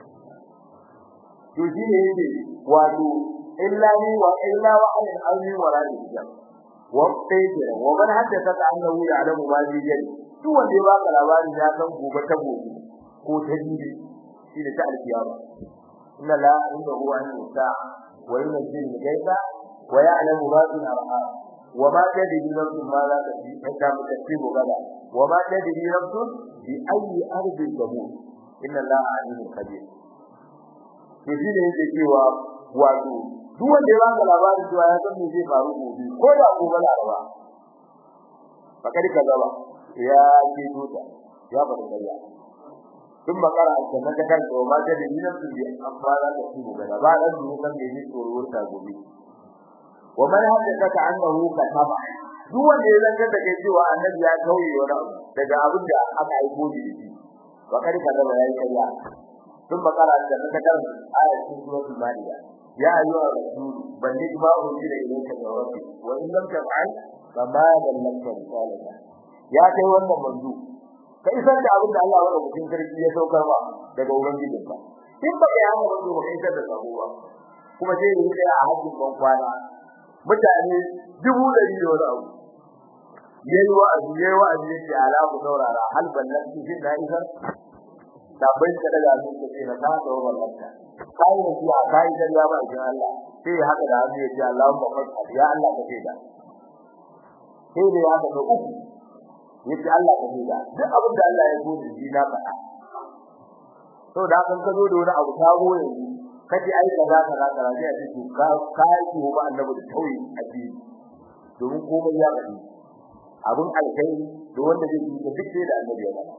to shi ne yake wato illa ni wa illa wa ayin auni wa rani jam wa tayyib wa man haddatha annahu ya'lamu ma bi jari duk wanda ya baka labari ya san gobe ta gobe ko ta jibi shi ne ta alkiyama inna la indahu an yusa wa yunzil al-ghaiba ويعلم ما في الأرحام وما تدري نفس ماذا تكسب غدا وما تدري نفس بأي أرض تموت إن الله عليم خبير to shi ne yake cewa wato duk wanda ya baka labarin cewa ya san me zai faru gobe ko da gobe laraba fakari ka gaba ya ce tuta ya faru kariya tun makara a sannan ta kanta wa mata da dinan su bi amma za ta ci gobe da ba dan duk san me zai tsoro ta gobe wa man haddatha annahu kataba duk wanda ya zanta da kai cewa annabi ya kauye wani abu daga abin da aka aiko shi da shi wa kari ka gaba yayi kariya tun makara da ta kan ayat cikin suratul maida ya ayyuha rasul balligh ma unzila ilayka min rabbik wa in lam taf'al fama ballagta risalata ya kai wannan manzo ka isar da abin da Allah ya rubuta sarki ya saukar ba daga ubangijinka in ba ya haka manzo ba kai isar da sabo ba kuma sai yi da a hajjin ban kwana mutane dubu ɗari da wani abu yayi wa'azi yayi wa'azi yace ala ku saurara hal ballagti shi da isar da bai ka daga su ce na ta da wallanta kai ne ya kai da ya ba ji Allah sai haka da hannu yace Allahumma fa'al ya Allah ka ce da sai da ya ga uku yace Allah ka ce da duk abin da Allah ya so da shi na faɗa to da kan ka zo da wani abu sabo yanzu kace ai kaza kaza kaza sai a ce ka kai ki ba annabi da tauyi a ji domin komai ya faɗi abun alkai da wanda zai yi duk sai da annabi ya faɗa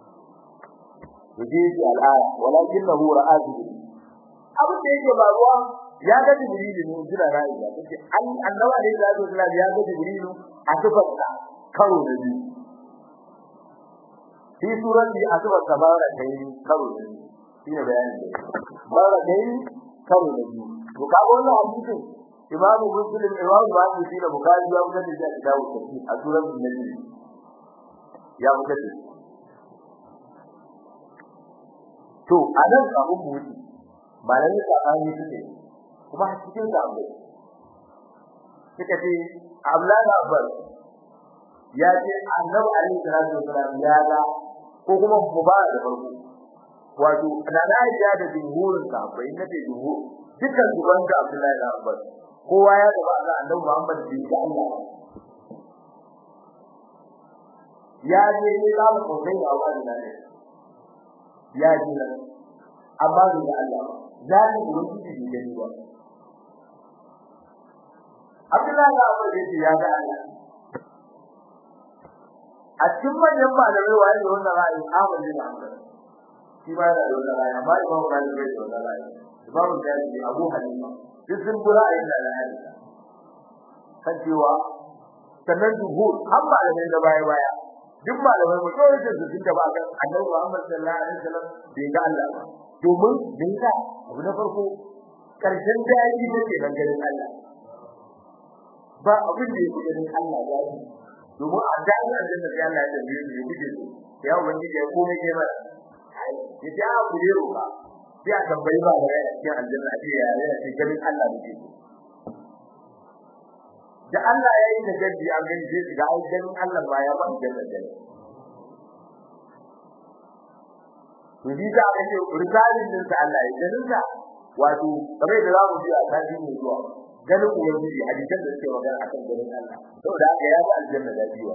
yaje shi al'aya walakinahu ra'atu abin da yake faruwa ya ga jibrilu ne jira ra'i da kace an annabi ne da Allah ya ga jibrilu a tufarsa karo da biyu fi surati a tufarsa sabara kai karo da biyu shine bayanin da bara kai karo da biyu to ka wannan hadisi imamu muslim imamu bukhari shi da bukhari ya fitar da shi a kitabu tafsir a suratul najm ya fitar da to a nan abun mu wuce malamin sabani suke kuma a cikin sabo suka ce Abdullahi Abbas ya ce Annabi alaihi salatu wasallam ya ga ko kuma mu ba da farko wato da na ya da jumhurin sahabbai na ce jumhur dukkan su wanda Abdullahi Abbas kowa ya ga Allah Annabi Muhammad bin Allah ya je ne za mu kai a wannan ne ya ji nan amma da Allah zani ubangiji bai gani ba Abdullahi da Abu da ya ga Allah a cikin manyan malamai waye da wannan ra'ayi Ahmad bin Hanbal shi ba da wannan ra'ayi amma Imam Malik bai da wannan ra'ayi Imam Shafi'i Abu Hanifa duk sun bi ra'ayin da ra'ayi kan cewa sannan duhur har malamai da baya baya duk malamai mu kawai da sun taba kan Annabi Muhammad sallallahu alaihi wasallam bai ga Allah ba domin bin ka abu na farko karshen daji take nan ganin Allah ba abin da yake ganin Allah ya yi domin a dajin aljanna sai Allah ya tambaye shi kuke so ya ubangiji ya komai kai mana ya ce a ku ne roka sai a tambayi ba da cikin aljanna a ce ya ya ce ganin Allah ne da Allah ya yi da gaddi an gani sai ga ai ganin Allah ba ya ba aljanna da to ji da aka ce risalin din da Allah ya ganin sa wato kamar da zamu ji a tarihi ne zuwa ganin ubangiji hadisan da suke magana akan ganin Allah saboda haka ya ga aljanna da biyu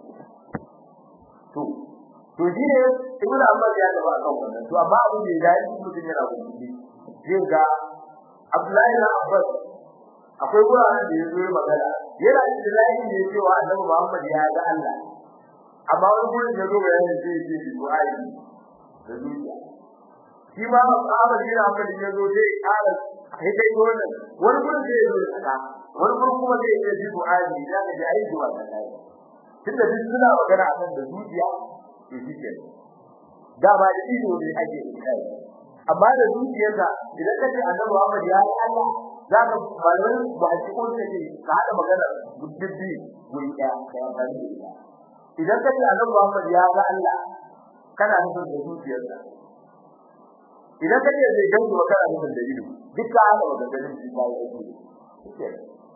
to to shi ne ibn Abbas ya taba akan wannan to amma abin da ya yi mutum yana gudu zai ga Abdullahi na Abbas akwai guraren da ya zo magana yana da dalilin da ya ce wa Annabi Muhammad ya ga Allah amma wani gurin da zo bayanin sai ya ce du'ai da zuciya shi ma Ahmad bin Hanbal ya zo sai ƙara sai kai wannan wani gurin sai ya zo da wani gurin kuma sai ya ce du'ai da ka ji ayi zuwa da kai tunda duk suna magana akan da zuciya to shi ke da ba da ido ne ake kai amma da zuciyarka idan kace Annabi Muhammad ya yi Allah za ka malamin ba a cikin da ke ka hada magana gudubbi guri ɗaya da amfani da ita idan kace Annabi Muhammad ya ga Allah kana nufin da zuciyarka idan kace zai gan ku kana nufin da ido duk ka hada maganganun shi ba ya ce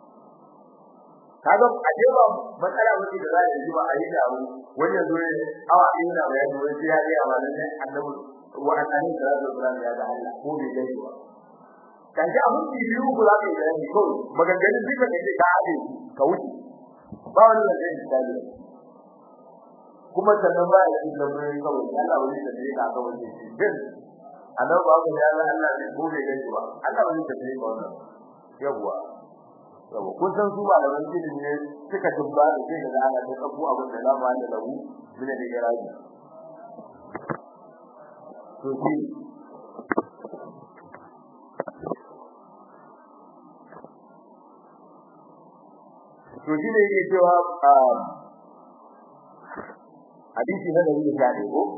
kaga a je ba matsala wace da za a yi ba a yi da abu wani yanzu ne awa ɗaya na bayani wani sai ya ga amalan annabi wa annabi sallallahu alaihi ya ga Allah ko bai gani ba kan ji abun da biyu ku za ka yi bayani ko maganganun duka da ke ka haɗe ka wuce ba wani da zai misali kuma sannan ba ya cikin lamarin kawai Allah wani da zai ka ga wani din annabi ba ku ya ga Allah ne ko bai gani ba Allah wani da zai ka wannan yawwa yawa kun san su malaman ilimi ne suka dubba da sai da ana ta kafu abin da zama da lahu bin da garaji to shi to shi ne yake cewa hadisi na dari da ne ko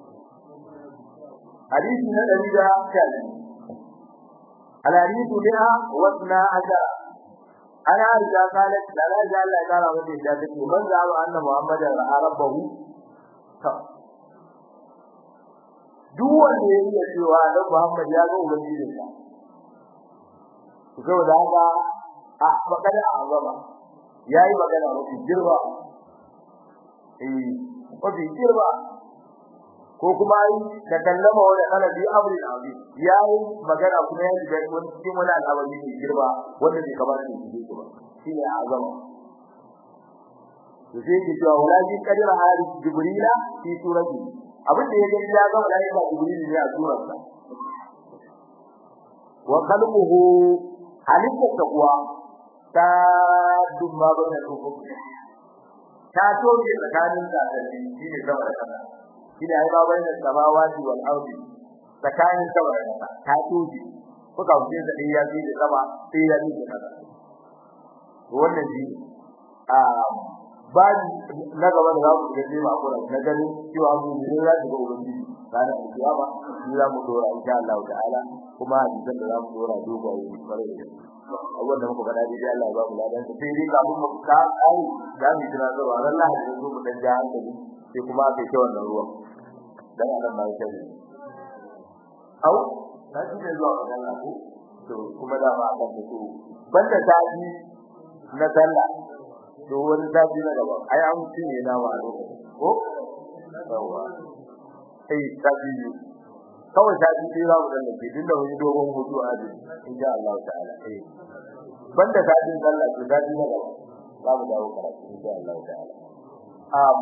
hadisi na dari da ne الحديث بها واثنى عشر ana riga kalat da la ja Allah ya kara mata da take man za mu anna Muhammad ra'a rabbahu ta duk wanda ya yi cewa da Muhammad ya ga ubangiji sa to da haka a magana a gaba yayi magana mafi girba eh mafi girba ko kuma yi da kallama wani alabi amrin azim yayi magana kuma yayi da wani cikin wani al'amari ne girba wanda bai kamata ya yi ba shi ne azama to sai ki cewa walaji kadira hari jibrila fi surati abin da ya gani ya ga malaika jibril ne a surarsa wa khalquhu halitta kuwa ta dumma ba da ta toke tsakanin da shi ne zama da kana shine ai ba bayin samawati wal ardi tsakanin sama da ƙasa ta toje kuka wuce da iya bi da sama sai ya bi da ƙasa wannan shi a ba na gaba da zamu ga jima ko na gani cewa mu ne za su ga ubangiji kana kiyama ni za mu dora insha Allah ta'ala kuma hadisan da za mu dora dogaye bare da abubuwan da muka faɗa dai Allah ya ba mu ladan sai dai kafin mu ka ai da mu tuna da ran Allah ya zo mu dan ja hankali sai kuma aka yi wannan ruwan dan Allah ma ya sani au ta ji da zuwa ga Allah ko to kuma da ba aka fito banda taji na sallah to wani taji na gaba ai an cinye na wa ko yawa sai taji kawai taji sai za mu dan da tun da wani dogon hutu a ji insha Allah ta'ala eh banda tajin sallah to taji na gaba za mu dawo karatu insha Allah ta'ala um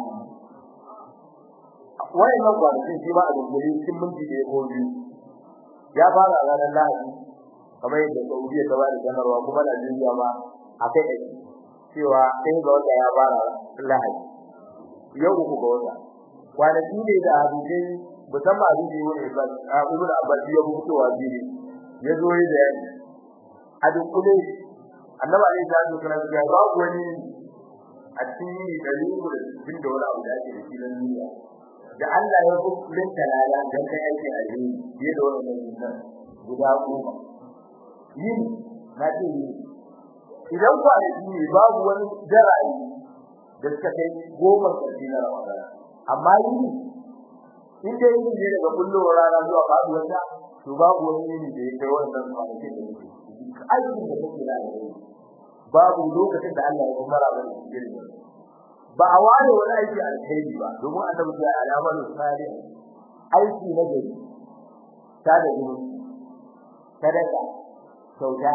wai nan ba shi ba a dubuli cikin minti da ya biyu ya fara ranar Lahadi kamar yadda Saudiya ta bada sanarwa kuma Najeriya ma akai kai cewa sai ga wanda ya fara Lahadi yau uku ga wata kwanaki ne da hadisi musamman hadisi wani ibad a ibn Abbas ya mutu wa bibi ya zo yi da a dukkule annabi alaihi salatu wasallam ya ba wani a cikin dalilin da bin da wani abu da ake da shi na duniya da Allah ya hukunta talala dan kai aiki a yi yi da wannan nan guda goma yin na ce yi idan ku a yi babu wani jara'i da suka kai goma karshe na Ramadan amma yi in dai yi ne daga kullowar rana zuwa faduwar ta to babu wani yini da ya kai wannan kwanakin da yake aikin da kake da babu lokacin da Allah ya kuma rabar cikin ba a ware wani aiki alheri ba domin annabi ya alamar salih aiki na gari ta da gudu sadaka sauta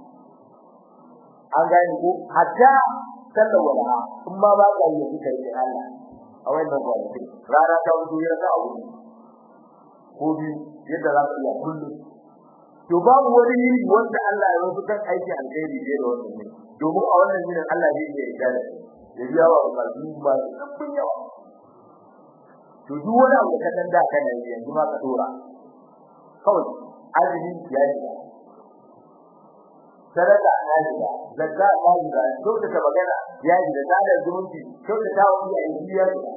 an gane ko hatta sallar wala in ma ba ka yi kika yi Allah a wannan kwanaki rana ta wuce ya ka abu ko bi yadda za ka iya kullum to babu wani yiri wanda Allah ya rubuta aiki alheri da wannan ne domin a wannan yinin Allah zai iya yarda da ya biya wa masu ba sun yawa to duk wani abu da kan da kana yi yanzu ma ka dora kawai azumi ya yi sadaka ya yi zakka ya yi da dole ka magana ya yi da tada zumunci dole ta wani ya yi ya yi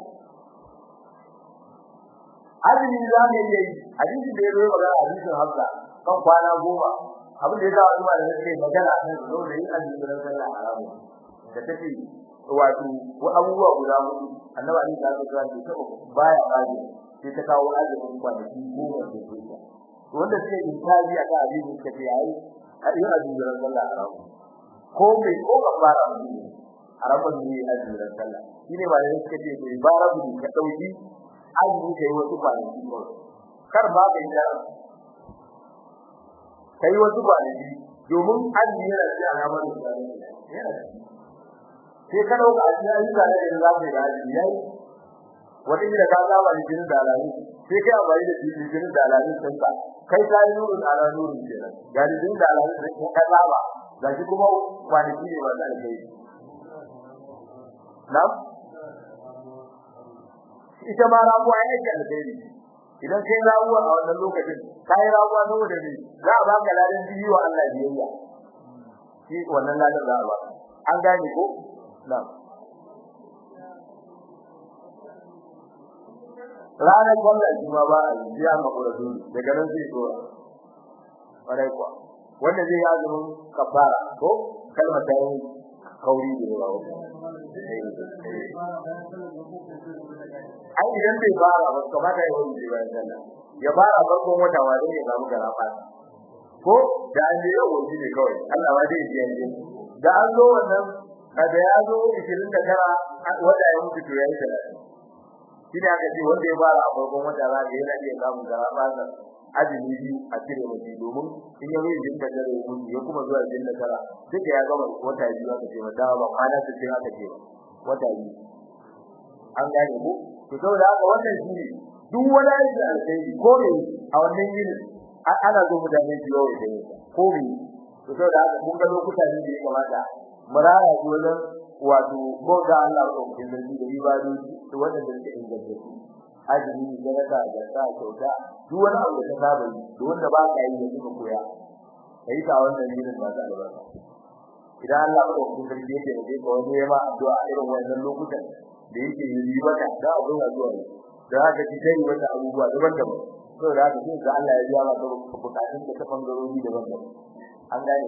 azumi za mu yi hadisi da ya zo magana hadisin Hafsa kan kwana goma abin da ya sa wani malami sai magana kan dole yi azumi da sallah haramu da take wato abubuwa guda hudu annabi ali da Allah ya ce baya baje sai ta kawo azumin kwanaki goma da zuwa wanda suke intabi aka abin da suke yayi a yi azumin sallah haram ko bai ko ba fara haramun ne azumin sallah shine ba da suke ce bai bara bu ka dauki azumi kai wasu kwanaki kar ba ka yi kai wasu kwanaki domin azumi yana da alamar da yana da sai ka dauka a cikin ayyuka da yanzu za ka yi azumi yayi wata gida ka saba da jinin dalali sai kai amfani da jinin dalali sun ka kai ka yi nurun ala nurun kenan ga jinin dalali da ka saba ga shi kuma kwanaki ne ba zai kai na ita ma rabuwa ya yake alheri idan kai rabuwa a wannan lokacin kai rabuwa saboda ne za a baka ladan biyu wa Allah biyayya shi wannan ladan za a baka an gane ko Na'am. Ranar kwallon juma ba a yi ya makura dole daga nan zai zo. Ƙwarai kuwa. Wanda zai yi azumin kafara ko kalmar ta yi kauri da yawa wata. Ai idan bai fara ba kamata ya wani bayan sallah. Ya fara farkon wata wa zai samu gara fata. Ko da an je yau wani ne kawai. Allah ma zai ji yanzu. Da an zo wannan kada ya zo 29 wanda ya mutu to yayi salati kina aka ce wanda ya fara a farkon wata za ga yana iya samun garaba azumi biyu a cire mutum domin in ya yi jinka da rubu ya kuma zuwa jinna tara duka ya gama wata biyu aka ce mata ba kwana ta ce aka ce wata biyu an gane ko to saboda haka wannan shi duk wani aiki alkhairi ko ne a wannan yini ana zo mutane su yawo da ko ne to saboda haka mun ga lokuta ne da ya kamata maraya ko wajen wato ko ga Allah ko kin da ibadu to wanda da ke inganta su azumi da da da ta kyauta duk wani abu da ka saba yi duk wanda ba ka yi da kuma koya kai ta wannan yin ba da albarka idan Allah ko kin da yake da ko wani ya ma addu'a irin wannan lokutan da yake yi mata da abu ya zuwa da haka ki dai wanda abubuwa daban-daban saboda haka sai ga Allah ya biya maka bukatun da ta bangarori daban-daban an gane ku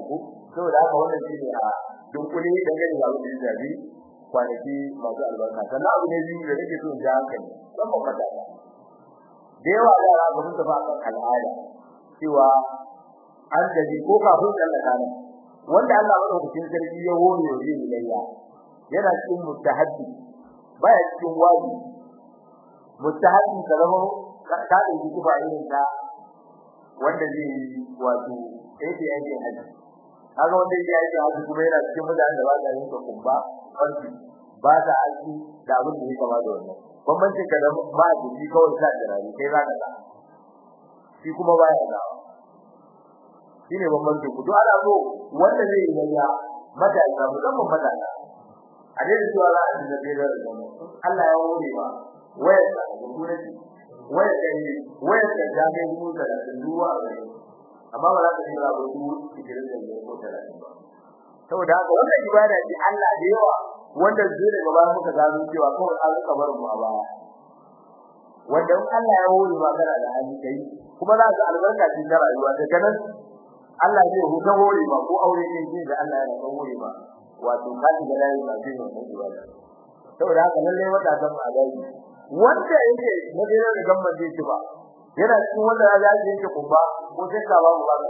saboda haka wannan shine a dunkule da gani da abin da ya kwanaki masu albarka sannan abu ne biyu da nake so in ji hankali don ba fata ba da yawa yara ba sun tafi akan al'ada cewa an gaji ko kafin tsallaka nan wanda Allah madaukakin sarki ya hore wa yin layya yana cikin mustahaddi baya cikin wajibi mustahaddi kalamo ka da yi kufa irin ta wanda zai yi wato yake yake haji kaga wanda yake yake haji kuma yana cikin mutanen da ba sa yin kumba farki ba sa aiki da abin da ya kama da wannan bambancin ka da ba a jiki kawai sa jirani kai za ka sa shi kuma baya da shine bambancin ku to ana so wanda zai yi layya matasa musamman matasa a dai zuwa za a dinga tsere da zama Allah ya hore ba wayar da kuma wayar da ni wayar da jami'in mu da duwa amma ba za ka dinga ba su cikin da ne ko talatin ba saboda haka wannan ibada ce Allah da yawa wanda zai daga bayan muka gano cewa kawai an rika bar mu a baya wanda in Allah ya hore ba kana da hali kai kuma za ka albarka cikin rayuwa daga nan Allah zai huta hore ba ko aure ne da Allah ya rika hore ba wato kaji da layi ba zai wannan ibada saboda haka lalle wata san a gari wanda yake madina da gamman zai ci ba yana cikin wanda ya ji yake kuma ko sai ka ba mu ba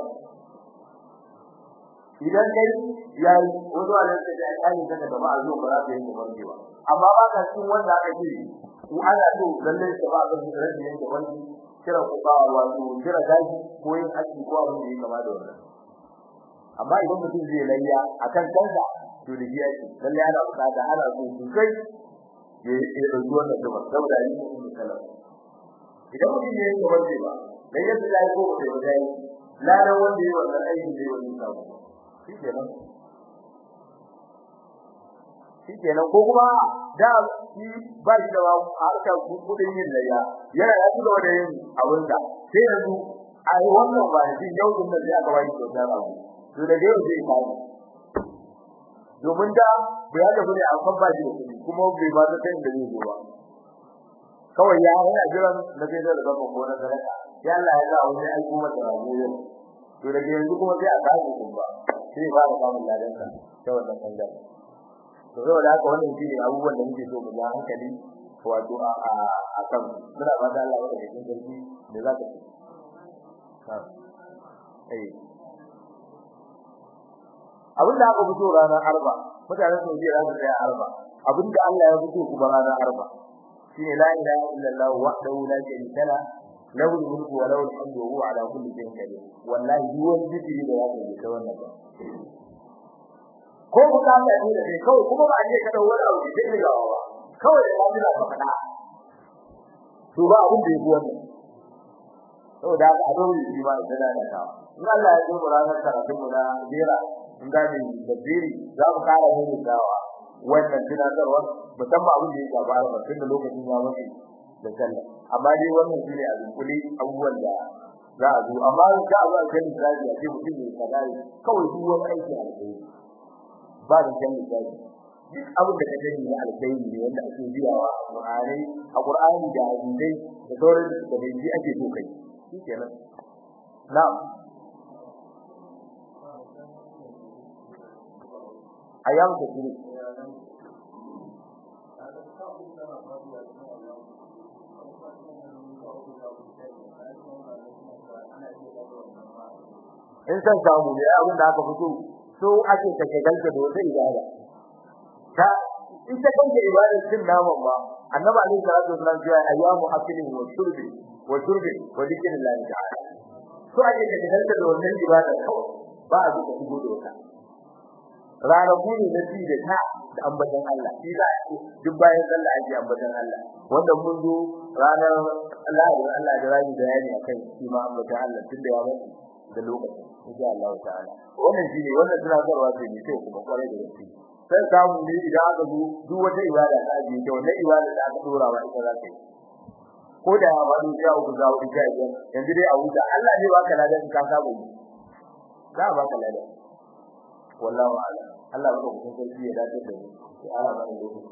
idan kai yayi wani wanda yake da alƙali daga gaba a zo ba za ka yi barke ba amma ba ka cikin wanda aka ce ku ana so lalle ka ba ka da rage yake wani kira ku ba wato kira gaji ko yin aiki ko abin da yake kama da wannan amma idan mutum zai layya akan kansa to da biya shi lalle ana bukata ana so sosai ya ya dauki wannan duba saboda yi mutum kala idan mutum ne ya warke ba dan yadda ya ko da ya yi ladan wanda ya wannan aiki da wannan sabo shi kenan shi kenan ko kuma da shi ba shi da harkar kudin yin layya yana ya ci gaba da yin abin da sai yanzu a wannan ba shi yau din da sai aka wani kyautar abu to da yau zai kawo domin da bai da kudi a kan bashi da kudi kuma bai ba ta kai da zai zo ba kawai ya yana jiran na zai da gaba ko na sadaka ya Allah ya sa wani aiki masa rago yau to da yanzu kuma sai a kawo kun ba sai ba da samun ladan sa ta wannan bangare to saboda haka wannan shine abubuwan da muke so mu ga hankali wato a a kan muna ba da Allah wanda ke cikin sarki da za ka ha eh abin da aka fito ranar arba mutanen Saudiya za su tsaya arba abin da Allah ya fito kuma ranar arba shine la ilaha illallah wahdahu la sharika la lahu al-mulku wa lahu al-hamdu wa huwa ala kulli shay'in qadir wallahi duk wani zikiri da zaka yi ta wannan ba ko ku ka ta ne da kawai kuma ba a je ka dawo wani abu da ke gawa ba kawai da Allah ka faɗa to ba abin da yake wannan saboda haka a dole shi ma da da in Allah ya zo ranar karatun mu na jera in ga ni da biri za mu kara mu dawa wannan tunatarwa musamman abin da ya gabara ba tun da lokacin ya mutu da sallah amma dai wannan shine a dunkule abubuwan da za a zo amma ka a zuwa kan misali a ce mutum ne kadai kawai duk wani aiki a kai ba da kan misali duk abin da ka sani na alkhairi ne wanda ake biyawa a Qur'ani a Qur'ani da hadisi da sauran da dai ake so kai shikenan na'am ayyam tashrik in san samu ne abin da aka fito so ake take galta da wata ibada ta ita kanta ibada cin naman ba annabi alaihi salatu wasallam ya ayyamu akilin wa shurbi wa shurbi wa dhikrillah ta'ala so ake take galta da wannan ibada ba a duka shigo da wata ranaku ne na ci da ta da ambatan Allah shi za a duk bayan sallah ake ambatan Allah wanda mun zo ranar Allah da Allah da rani da yani akan shi ma ambatan Allah tunda ya mutu da lokacin insha Allah ta'ala wannan shi ne wannan tunatarwa ce ne sai kuma kwarai da gaske sai samu ne idan aka zo duk wata ibada ta ajiye ta wannan ibada da aka dora wa ita za ta yi ko da ya bani ya uku za ku ga yanzu dai a wuta Allah ne baka ladan ka sabo za a baka ladan wallahu a'lam Allah baka kun sarki ya dace da mu ya ala bani lokaci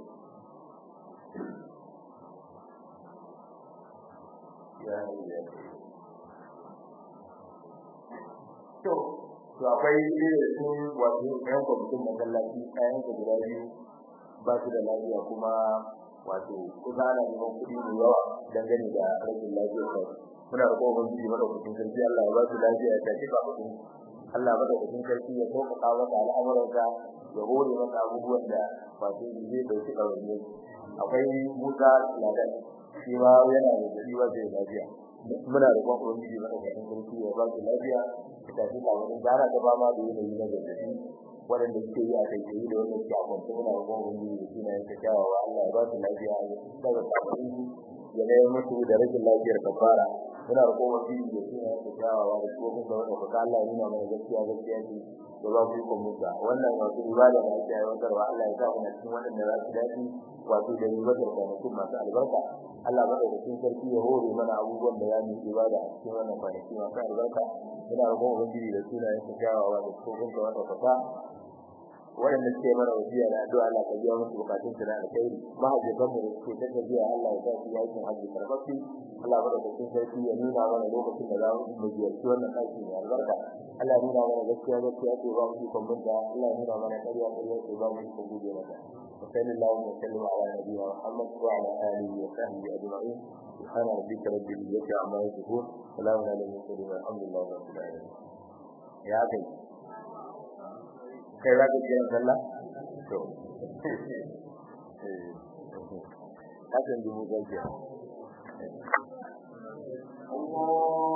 ya ya to to akwai irin su wato ɗayan kwamitin masallaci ɗayan ka guda biyu ba su da lafiya kuma wato kusa ana neman kuɗi mai yawa dangane da rashin lafiyar sa muna da kowa ubangiji madaukakin sarki Allah ya ba su lafiya ya tafi ba kuɗi Allah madaukakin sarki ya sauƙaƙa masa al'amuransa ya hore masa abubuwan da wato zai ɗauki ɗawainiya akwai Musa Ladan shi ma yana da gari wa zai lafiya muna da kowa ubangiji madaukakin sarki ya ba su lafiya ya tafi ba wani gara ta ba ma da yanayi na gargaɗi waɗanda suke yi a kai da wanda suke a kwanta muna da kowa ubangiji da suna yanke kyawawa Allah ya ba su lafiya ya daga kafin ya ne mutu da rashin lafiyar kafara muna da kowa ubangiji da suna yanke kyawawa da kuma kuma wanda kuka Allah ya nuna mana gaskiya gaskiya ce da ba ku yi kwamfuta wannan wasu ibada da ake aiwatarwa Allah ya sa mu na cikin waɗanda za su dace wato da ribatar kwanakin masu albarka Allah madaukakin sarki ya hore mana abubuwan da ya mu ibada a cikin wannan kwanaki masu albarka muna da kowa ubangiji da suna yanke kyawawa da kuma kuma wanda kuka waɗanda suke mana wasiya da addu'a Allah ka biya musu bukatun su na alkhairi mahajjatan mu da suke ta tafiya Allah ya sa su yakin hajji karfafi Allah bada cikin sarki ya nuna mana lokacin da za mu ziyarci wannan ɗaki mai albarka Allah ya nuna mana gaskiya gaskiya ce ba mu ikon binta Allah ya nuna mana ƙarya ƙarya ce ba mu ikon guje mata وصلى الله وسلم على نبينا محمد وعلى اله وصحبه اجمعين سبحان ربك رب العزه عما يصفون سلام على المرسلين والحمد لله رب العالمين يا اخي kai za ka kiran sallah to hakan dubu gajiya Allah